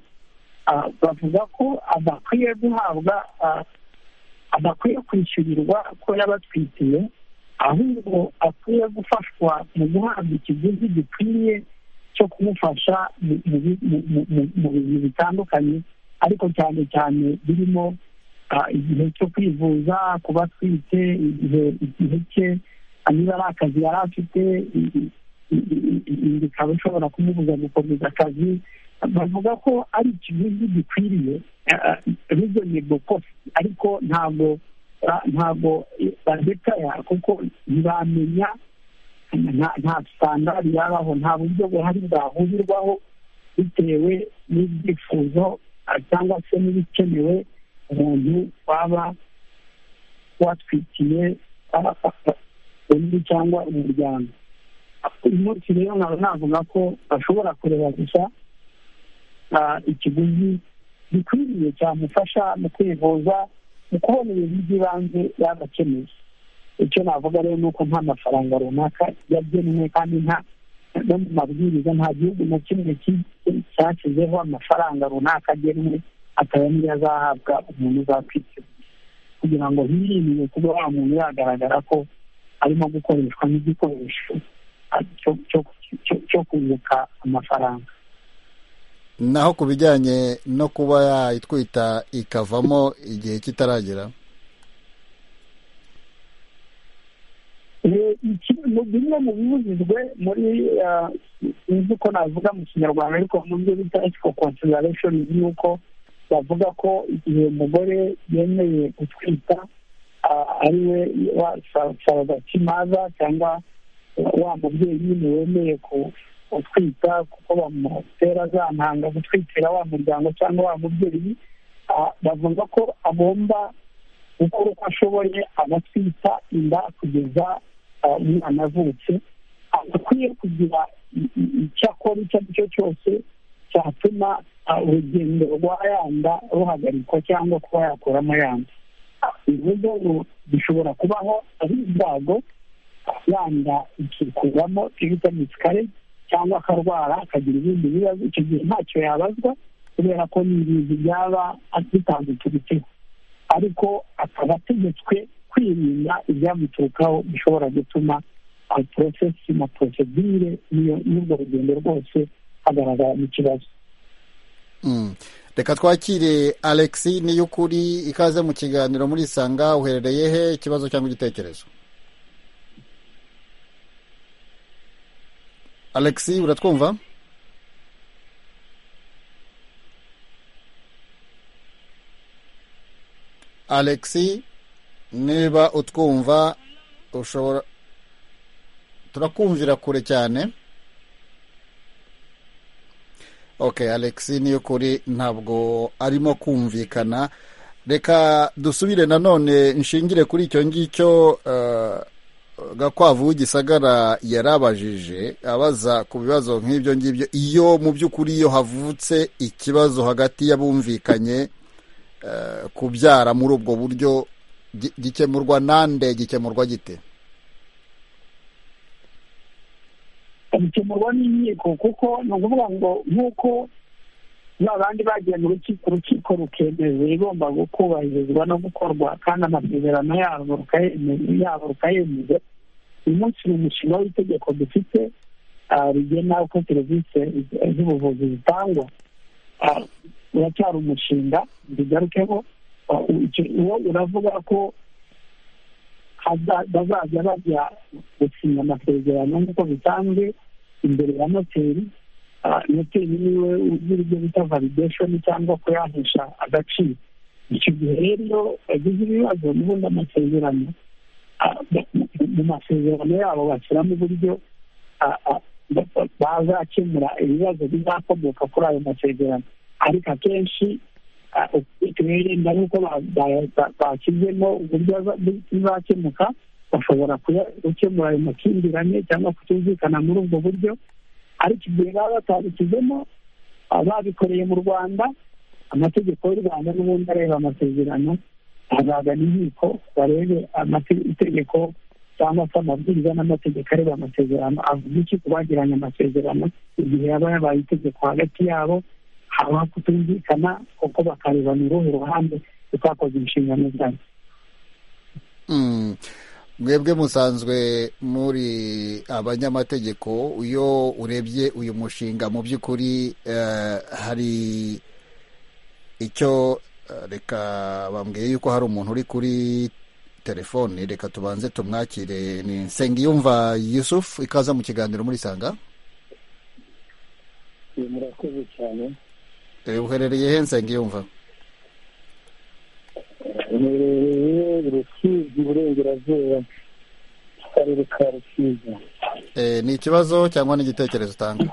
ah, bavuga ko adakwiye guhabwa ah, adakwiye kwishyurirwa ko yaba atwitiye ahubwo akwiye gufashwa mu guhabwa ikiguzi gikwiriye cyo kumufasha mu- mu bi- mu- mu- mu- mu bintu bitandukanye ariko cyane cyane birimo ah, igihe cyo kwivuza kuba atwite igihe igihe cye ah, niba ari akazi yari afite i- i- i- i- i- i- bikaba ishobora kumubuza gukomeza akazi bavuga ko ari ikiguzi gikwiriye rizonibwo kosi ariko ntabwo ba- ntabwo i- badetaya kuko ntibamenya nta- nta sitandari yabaho nta buryo buhari bwahurirwaho bitewe n'ibyifuzo ah, cyangwa se n'ibikenewe umuntu waba watwikiye ah, ah, ah, undi cyangwa umuryango uyu munsi rero nkaba navuga ko bashobora kureba gusa ah, ikiguzi gikwiriye cyamufasha mu kwivuza mu kubona ibintu by'ibanze yagakeneye icyo navuga rero ni uko nta mafaranga runaka yagenwe kandi nta no mu mabwiriza nta gihugu na kimwe ki- cyashyizeho amafaranga runaka agenwe akaba niyo azahabwa umuntu uzakwitegura kugira ngo hirindwe kuba wa muntu yagaragara ko arimo gukoreshwa nk'igikoresho ah, cyo- cyo- cyo- cyo kunguka amafaranga naho ku bijyanye no kuba yayitwita ikavamo igihe kitaragera Eh, iki- mu bimwe mu bibujijwe muri ah, sinzi uko navuga mu kinyarwanda ariko mu byo bita ethical consideration ni uko bavuga ko igihe umugore yemeye gutwita ah, ari we saragakimaza cyangwa wa mubyeyi nyine wemeye ku- gutwita kuko bamutera za ntanga gutwikira wa muryango cyangwa wa mubyeyi ah, bavuga ko agomba gukora uko ashoboye agatwita inda kugeza ah, umwana avutse adakwiye kugira i- i- icyo akora icyo ari cyo cyose cyatuma ah, urugendo rwa yanda ruhagarikwa cyangwa kuba yakuramo yanda ibibazo bishobora kubaho ari ibyago yanda ikikuramo ibitamikare cyangwa akarwara akagira ibindi bibazo icyo gihe ntacyo yabazwa kubera ko ni ibintu byaba bitanduturitseho ariko akaba ategetswe kwirinda ibyamuturukaho bishobora gutuma porosesi na porosedire n'iyo- n'urwo rugendo rwose hagaragaramo ikibazo Mm. reka twakire alex niy'ukuri ikaze mu kiganiro muri isanga uherereye he ikibazo cyangwa igitekerezo alex uratwumva alexi niba utwumva ushobora turakumvira kure cyane ok alexi niyo kuri ntabwo arimo kumvikana reka dusubire nanone nshingire kuri icyo ngicyo gakwavu w'igisagara yarabajije abaza ku bibazo nk'ibyo ngibyo iyo mu by'ukuri iyo havutse ikibazo hagati y'abumvikanye kubyara muri ubwo buryo gikemurwa nande gikemurwa gite bikemurwa n'inkiko kuko ni ukuvuga ngo nk'uko ba bandi bagiye mu rukiko urukiko rukemeza ibigomba kubahirizwa no gukorwa kandi amasezerano yabo rukayemeza uyu munsi ni umushinga w'itegeko dufite rigena uko serivisi z'ubuvuzi zitangwa uracyari umushinga bigarukeho uwo uravuga ko bazajya bajya gusinya amasezerano nk'uko bisanzwe imbere ya noteri noteri niwe ugira ibyo bita valideshoni cyangwa kuyahesha agaciro icyo gihe rero bagize ibibazo n'ubundi amasezerano mu masezerano yabo bashyiramo uburyo bazakemura ibibazo bizakomoka kuri ayo masezerano ariko akenshi tuherenda nk'uko bashyizemo uburyo bizakemuka bashobora gukemura ayo makimbirane cyangwa kutumvikana muri ubwo buryo ariko igihe baba batabishyizemo babikoreye mu rwanda amategeko y'u rwanda n'ubundi areba amasezerano azagana inkiko barebe itegeko cyangwa se amabwiriza n'amategeko areba amasezerano avuga iki ku bagiranye amasezerano igihe yaba yabaye itegeko hagati yabo haba kutumvikana kuko bakareba ni uruhe ruhande rutakoze inshingano zayo mwebwe musanzwe muri abanyamategeko iyo urebye uyu mushinga mu by'ukuri hari icyo reka bambwiye yuko hari umuntu uri kuri telefoni reka tubanze tumwakire ni nsengiyumva yusufu ikaza mu kiganiro muri sanga murakoze cyane uherereye he nsengiyumva uherereye rusizi burengerazuba akarere ka rusizi ni ikibazo cyangwa n'igitekerezo utanga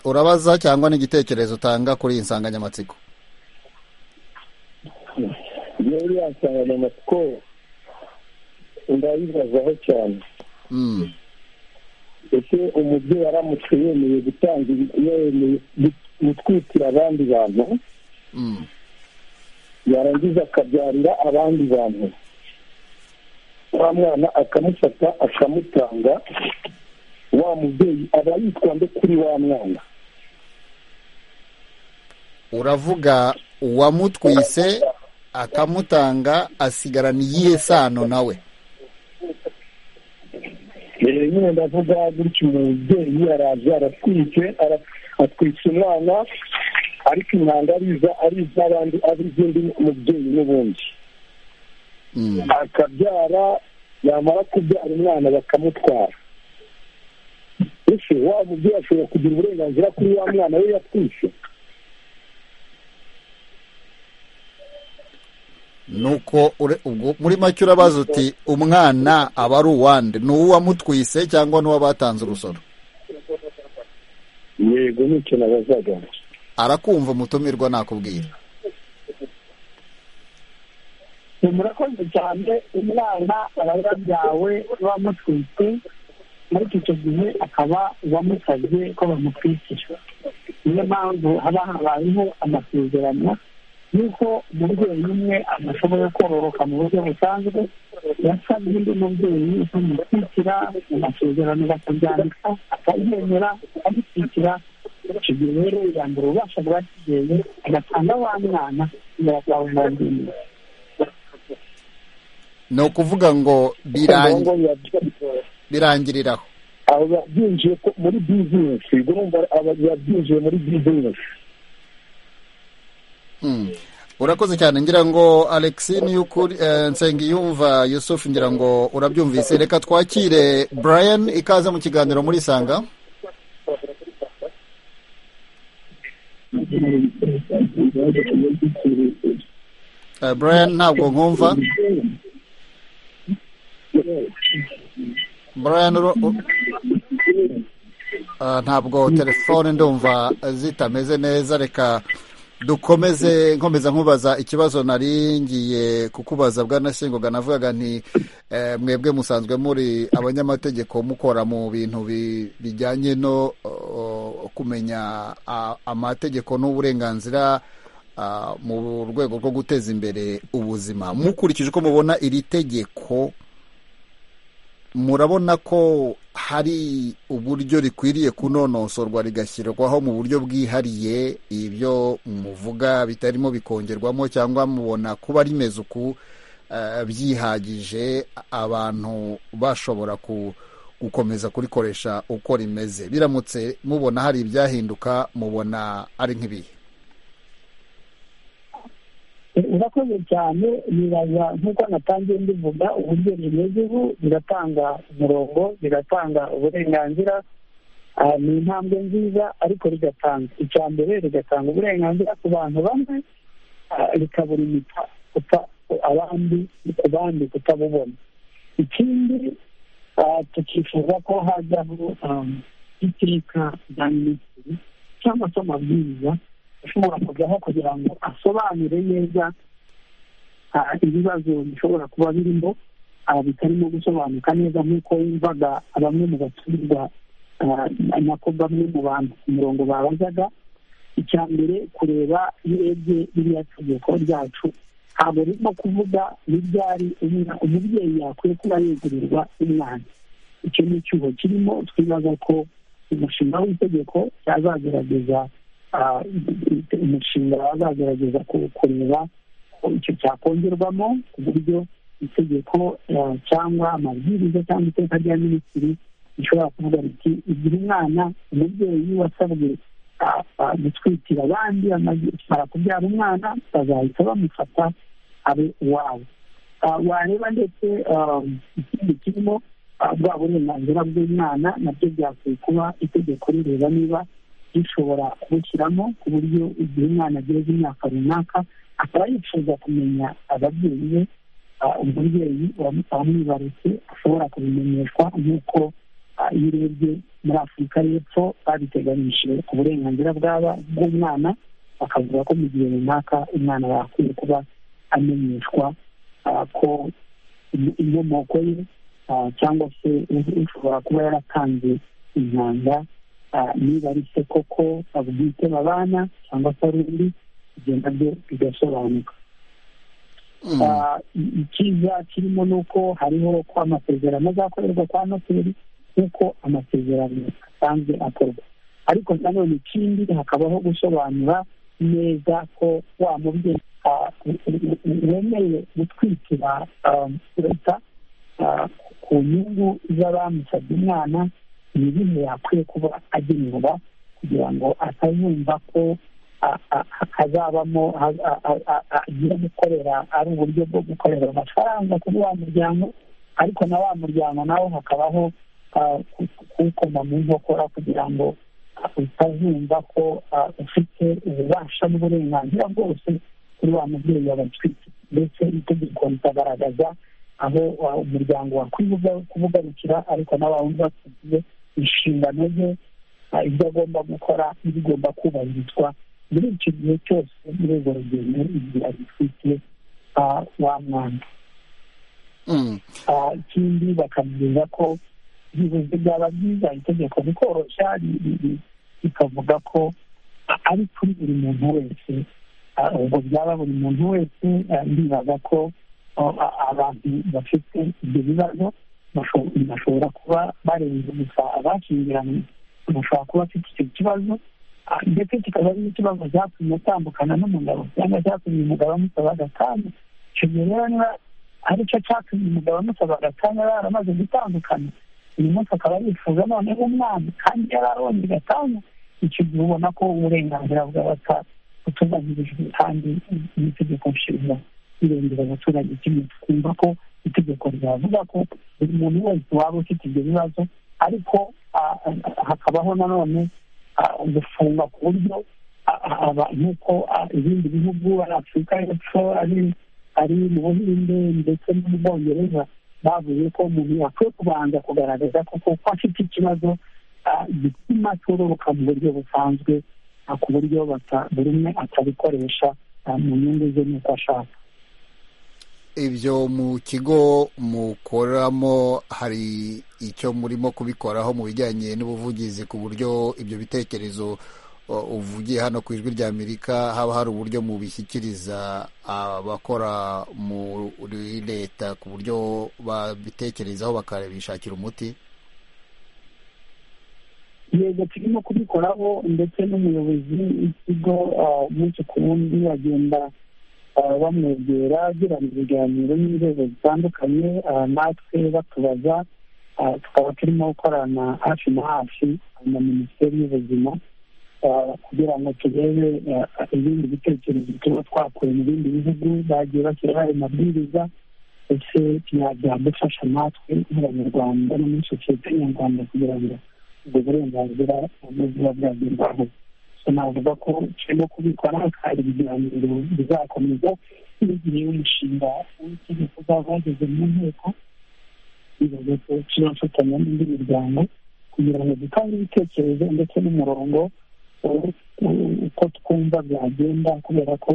urabaza cyangwa n'igitekerezo utanga kuri iyi nsanganyamatsiko iyo uriya nsanganyamatsiko ndayibazaho cyane ese umubyeyi aramutse yemeye gutanga yemeye gutwikira abandi bantu yarangiza akabyarira abandi bantu wa mwana akamufata akamutanga wa mubyeyi aba yitwa nde kuri wa mwana uravuga uwamutwise akamutanga asigarana iyihe sano nawe nyine ndavuga gutyo umubyeyi araje aratwite atwitse umwana ariko imyanda ariza ari iz'abandi ari iz'undi mubyeyi n'ubundi akabyara yamara kubyara umwana bakamutwara ese wa mubyeyi ashobora kugira uburenganzira kuri wa mwana we yatwise nuko muri make urabaza uti umwana aba ari uwande ni uwamutwise cyangwa n'uw'abatanze urusoro yego nicyo nabazaga arakumva umutumirwa nakubwira murakoze cyane umwana aba yabyawe bamutwite ariko icyo gihe akaba uwamusabye ko bamutwikira niyo mpamvu haba habayeho amasezerano yuko umubyeyi umwe adashobora kororoka mu buryo busanzwe yasabye undi mubyeyi ukamutwikira mu masezerano bakabyandika akabyemera akamutwikira icyo gihe rero yambara ububasha bwa kibyeyi agatanga wa mwana birakawurangira ni ukuvuga ngo birangiriraho abo babyinjiye muri bizinesi ubwo numva babyinjiye muri bizinesi urakoze cyane ngira ngo alexi niy'ukuri nsengiyumva yusufu ngira ngo urabyumvise reka twakire brian ikaze mu kiganiro muri sanga brian ntabwo nkumva brian ntabwo telefone ndumva zitameze neza reka dukomeze nkomeza nkubaza ikibazo nari ngiye kukubaza bwanashyingoga navugaga nti mwebwe musanzwe muri abanyamategeko mukora mu bintu bijyanye no kumenya amategeko n'uburenganzira mu rwego rwo guteza imbere ubuzima mukurikije uko mubona iri tegeko murabona ko hari uburyo rikwiriye kunonosorwa rigashyirwaho mu buryo bwihariye ibyo muvuga bitarimo bikongerwamo cyangwa mubona kuba rimeze uku byihagije abantu bashobora gukomeza kurikoresha uko rimeze biramutse mubona hari ibyahinduka mubona ari nk'ibihe urakoze cyane nibaza nk'uko natangiye mbivuga uburyo bimeze ubu biratanga umurongo biratanga uburenganzira ni intambwe nziza ariko rigatanga icya mbere rigatanga uburenganzira ku bantu bamwe rikabura imita abandi ku bandi kutabubona ikindi tukifuza ko hajyaho iteka rya minisitiri cyangwa se amabwiriza ashobora kujyaho kugira ngo asobanure neza ibibazo bishobora kuba birimo bitarimo gusobanuka neza nk'uko yumvaga bamwe mu baturwa nako bamwe mu bantu ku murongo babazaga icya mbere kureba iyo urebye ririya tegeko ryacu ntabwo ririmo kuvuga n'ibyari umubyeyi yakwiye kuba yegurirwa umwana icyo ni icyuho kirimo twibaza ko umushinga w'itegeko cyazagerageza umushinga bazagerageza kureba icyo cyakongerwamo ku buryo itegeko cyangwa amabwiriza cyangwa iteka rya minisitiri rishobora kuvuga riti igihe umwana umubyeyi wasabwe gutwikira abandi amara kubyara umwana bazahita bamufata abe uwawe wareba ndetse ikindi kirimo bwa burenganzira bw'umwana nabyo byakwiye kuba itegeko rireba niba rishobora kubushyiramo ku buryo igihe umwana ageze imyaka runaka akaba yifuza kumenya ababyeyi be umubyeyi wamwibarutse ashobora kubimenyeshwa nk'uko iyo urebye muri afurika y'epfo babiteganyije ku burenganzira bw'umwana bakavuga ko mu gihe runaka umwana yakwiye kuba amenyeshwa ko inkomoko ye cyangwa se ushobora kuba yaratanze intanga niba ari se koko abwite babana cyangwa se ari undi ibyo nabyo bigasobanuka icyiza kirimo ni uko hariho ko amasezerano azakorerwa kwa noteri nk'uko amasezerano asanzwe akorwa ariko nanone ikindi hakabaho gusobanura neza ko wa mubyeyi wemeye gutwikira leta ku nyungu z'abamusabye umwana ni ibihe yakwiye kuba agenerwa kugira ngo atazumva ko hazabamo agiye gukorera ari uburyo bwo gukorera amafaranga kuri wa muryango ariko na wa muryango nawo hakabaho kuwukoma mu nkokora kugira ngo utazumva ko ufite ububasha n'uburenganzira bwose kuri wa mubyeyi wabatwite ndetse itegeko rikagaragaza aho umuryango wakwibuga kubugarukira ariko n'abawumva tugiye inshingano ze ibyo agomba gukora n'ibigomba kubahirizwa muri icyo gihe cyose muri urwo rugendo igihe agifite wa mwana ikindi bakamubwira ko byibuze byaba byiza itegeko rikoroshya rikavuga ko ari kuri buri muntu wese ubwo byaba buri muntu wese ndibaza ko abantu bafite ibyo bibazo bashobora kuba barenze gusa abashyingiranywe bashobora kuba bafite icyo kibazo ndetse kikaba ari n'ikibazo cyatumye atandukana n'umugabo cyangwa cyatumye umugabo amusaba agatanya icyo gihe rero niba ari cyo cyatumye umugabo amusaba agatanya baramaze gutandukana uyu munsi akaba yifuza noneho umwana kandi yari aronze agatanya icyo gihe ubona ko uburenganzira bw'abata butubahirijwe kandi n'itegeko nshinga irengera abaturage kimwe twumva ko itegeko ryavuga ko buri muntu wese waba ufite ibyo bibazo ariko hakabaho nanone gufunga ku buryo nk'uko ibindi bihugu ari afurika y'epfo ari mu buhinde ndetse no mu bwongereza bavuze ko umuntu akwiye kubanza kugaragaza koko ko afite ikibazo gituma cyororoka mu buryo busanzwe ku buryo buri umwe atabikoresha mu nyungu ze n'uko ashaka ibyo mu kigo mukoramo hari icyo murimo kubikoraho mu bijyanye n'ubuvugizi ku buryo ibyo bitekerezo uvugiye hano ku ijwi rya amerika haba hari uburyo mubishyikiriza abakora muri leta ku buryo babitekerezaho bakabishakira umuti yego turimo kubikoraho ndetse n'umuyobozi w'ikigo umunsi ku wundi agenda bamwegera agirana ibiganiro n'inzego zitandukanye natwe batubaza tukaba turimo gukorana hafi na hafi na minisiteri y'ubuzima kugira ngo turebe ibindi bitekerezo tuba twakuye mu bindi bihugu bagiye bashyiraho ayo mabwiriza ndetse byadufasha natwe nk'abanyarwanda no muri sosiyete nyarwanda kugira ngo ubwo burenganzira buba bwagerwaho navuga ko turimo kubikora kandi ibiganiro bizakomeza n'igihe umushinga w'itegeko uzaba wageze mu nteko bivuze ko tuzafatanya n'indi miryango kugira ngo dutange ibitekerezo ndetse n'umurongo uko twumva byagenda kubera ko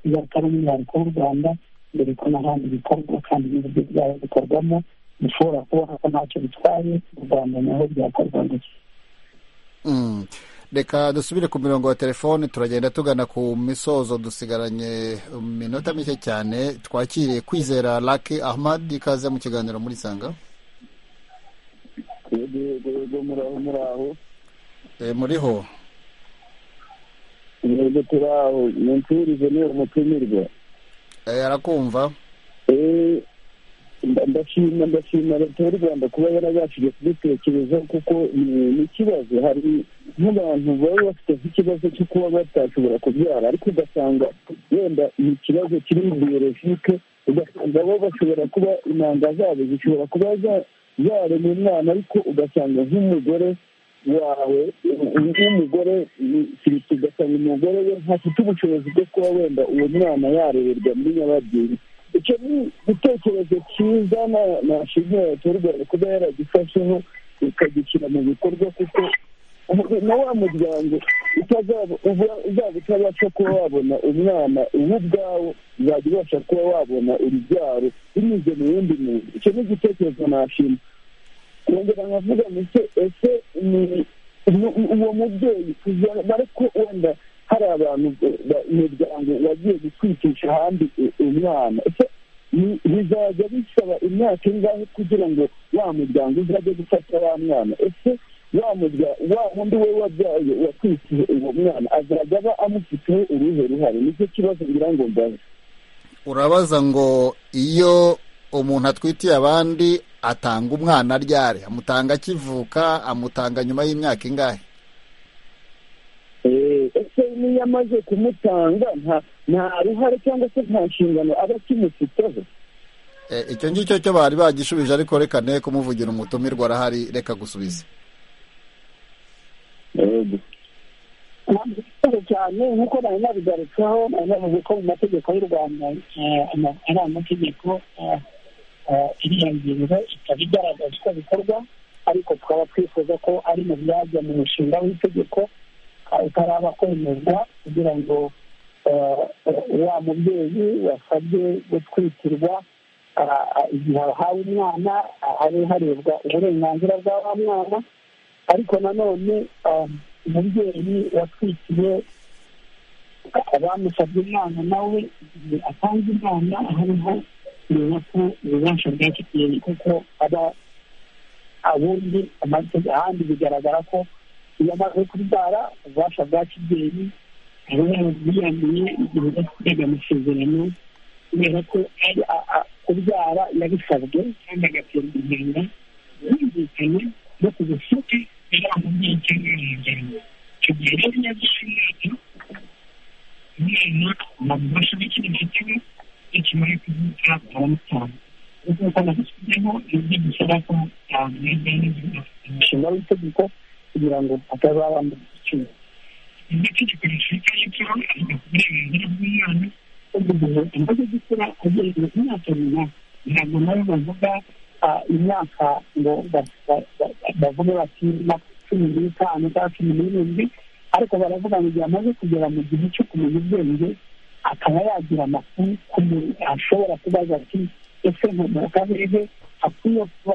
bizatari umwihariko w'u rwanda mbere ko n'ahandi bikorwa kandi n'uburyo bwaba bikorwamo bishobora kubona ko ntacyo bitwaye u rwanda naho byakorwa gusa reka dusubire ku mirongo ya telefoni turagenda tugana ku misozo dusigaranye minota mike cyane twakiriye kwizera laki ahmad ikaze mu kiganiro muri sanga muriho yego turaho ni nturize niyo mutumirwa arakumva ndashima ndashima leta y'u rwanda kuba yarabashije kubitekereza kuko n'ikibazo hari nk'abantu baba bafite nk'ikibazo cyo kuba batashobora kubyara ariko ugasanga wenda ni ikibazo kiri mu biyorojike ugasanga bo bashobora kuba intanga zabo zishobora kuba zarema umwana ariko ugasanga nk'umugore wawe nk'umugore kirita ugasanga umugore we ntafite ubushobozi bwo kuba wenda uwo mwana yarererwa muri nyababyeyi icyo ni igitekerezo cyiza nashimira leta y'u rwanda kuba yaragifasheho ikagishyira mu bikorwa kuko na wa muryango uzaba utabasha kuba wabona umwana uwo ubwawo uzajya ubasha kuba wabona urubyaro binyuze mu wundi muntu icyo ni igitekerezo nashima nkongera nkavuga ndetse ese uwo mubyeyi ariko wenda hari abantu imiryango wagiye gutwitisha ahandi umwana bizajya bisaba imyaka ingahe kugira ngo wa muryango uzajye gufata wa mwana ese wa wundi we wabyaye watwikije uwo mwana azajya aba amufiteho uruhe ruhare nicyo kibazo ngira ngo mbaze urabaza ngo iyo umuntu atwitiye abandi atanga umwana ryari amutanga akivuka amutanga nyuma y'imyaka ingahe ese niyo amaze kumutanga nta ruhare cyangwa se nta nshingano aba akimufiteho icyo ngicyo cyo bari bagishubije ariko reka ne kumuvugira umutumirwa arahari reka gusubiza ntabwo cyane nk'uko nari nabigarutseho nari navuze ko mu mategeko y'u rwanda ari amategeko iriya ngingo ikaba igaragaza uko bikorwa ariko twaba twifuza ko ari mu byajya mu mushinga w'itegeko utaraba kwemezwa kugira ngo wa mubyeyi wasabye gutwikirwa igihe ahawe umwana habe harebwa uburenganzira bwa wa mwana ariko nanone umubyeyi watwikiye bamusabye umwana nawe igihe atanze umwana hariho kumenya ko ububasha bwa kigeni kuko aba ubundi ahandi bigaragara ko iyo amaze kubyara ububasha bwa kibyeyi aba yarabwiyaniye igihe yakorega amasezerano kubera ko kubyara yabisabwe kandi agaterwa inkinga yumvikanye no ku busuke yari amubyeyi cyangwa yamubyeyi icyo gihe rero iyo abyara umwana umwana nta bubasha bw'ikindi gitego ikimara kuvuka baramutanga nk'uko nabishyizeho ibyo gisaba ko yahabwa n'igihe umushinga w'itegeko kugira ngo atazabana icyuma itegeko rifite y'icyo avuga ku burenganzira bw'umwana bavuga imaze gukura agenda ku myaka runaka ntabwo nabo bavuga imyaka ngo bavuge bati cumi n'itanu cyangwa cumi n'irindwi ariko baravuga ngo igihe amaze kugera mu gihe cyo kumenya ubwenge akaba yagira amakuru ku muntu ashobora kubaza ati ese mu karere akwiye kuba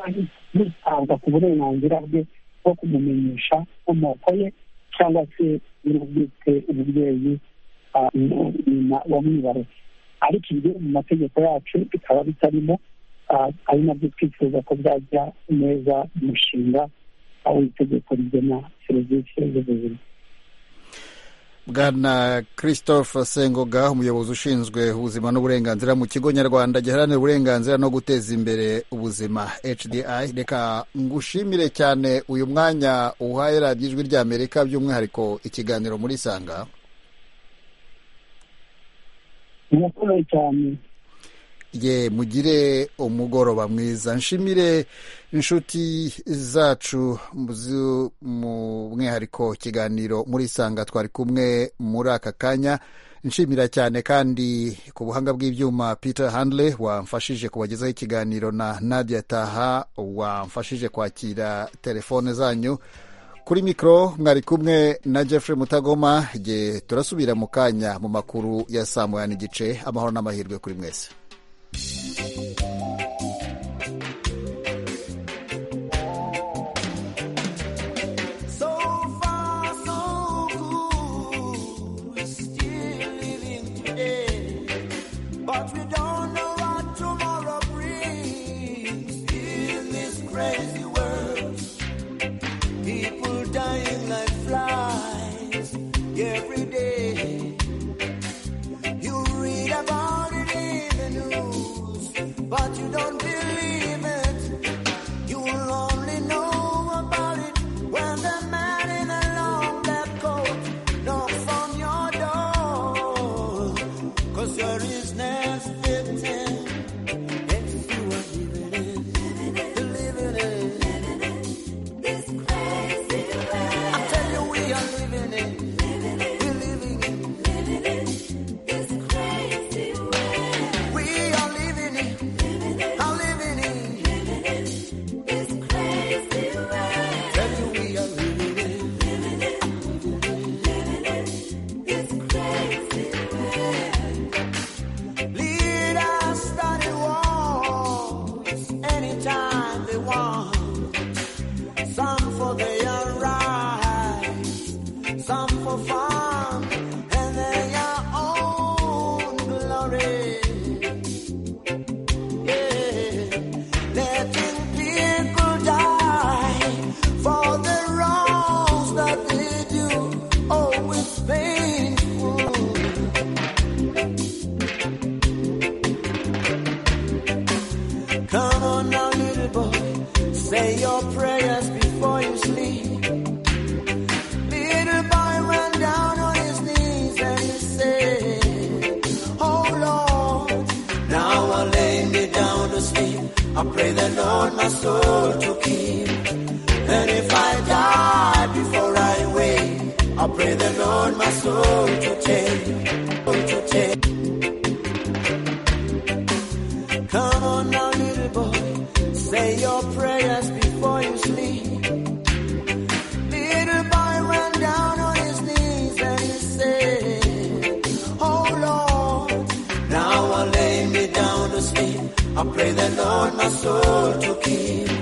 hitabwa ku burenganzira bwe bwo kumumenyesha inkomoko ye cyangwa se n'ubwite umubyeyi nyina wamwibarutse ariko ibyo mu mategeko yacu bikaba bitarimo ari nabyo twifuza ko byajya neza umushinga aho itegeko rigena serivisi z'ubuzima bwana christophe sengoga umuyobozi ushinzwe ubuzima n'uburenganzira mu kigo nyarwanda giharanira uburenganzira no guteza imbere ubuzima hdi reka ngushimire cyane uyu mwanya uhaye radiyo ijwi ry'amerika by'umwihariko ikiganiro muri sanga murakoze cyane ye mugire umugoroba mwiza nshimire inshuti zacu mu mwihariko kiganiro muri sanga twari kumwe muri aka kanya nshimira cyane kandi ku buhanga bw'ibyuma peter handley wamfashije kubagezaho ikiganiro na nadia taha wamfashije kwakira telefone zanyu kuri mikoro mwari kumwe na Jeffrey mutagoma igihe turasubira mu kanya mu makuru ya saa moya n'igice amahoro n'amahirwe kuri mwese but you don't believe it. You will only know about it when the man in a long black coat knocks on your door. Cause you're his next victim. If you are living it, living it, this crazy world. I tell you, we are living it. I pray the Lord my soul to keep. And if I die before I wake, I pray the Lord my soul to take, to take. Come on now, little boy, say your prayers before you sleep. Little boy ran down on his knees and he said, Oh Lord, now I lay me down to sleep. I pray the Lord my soul to keep.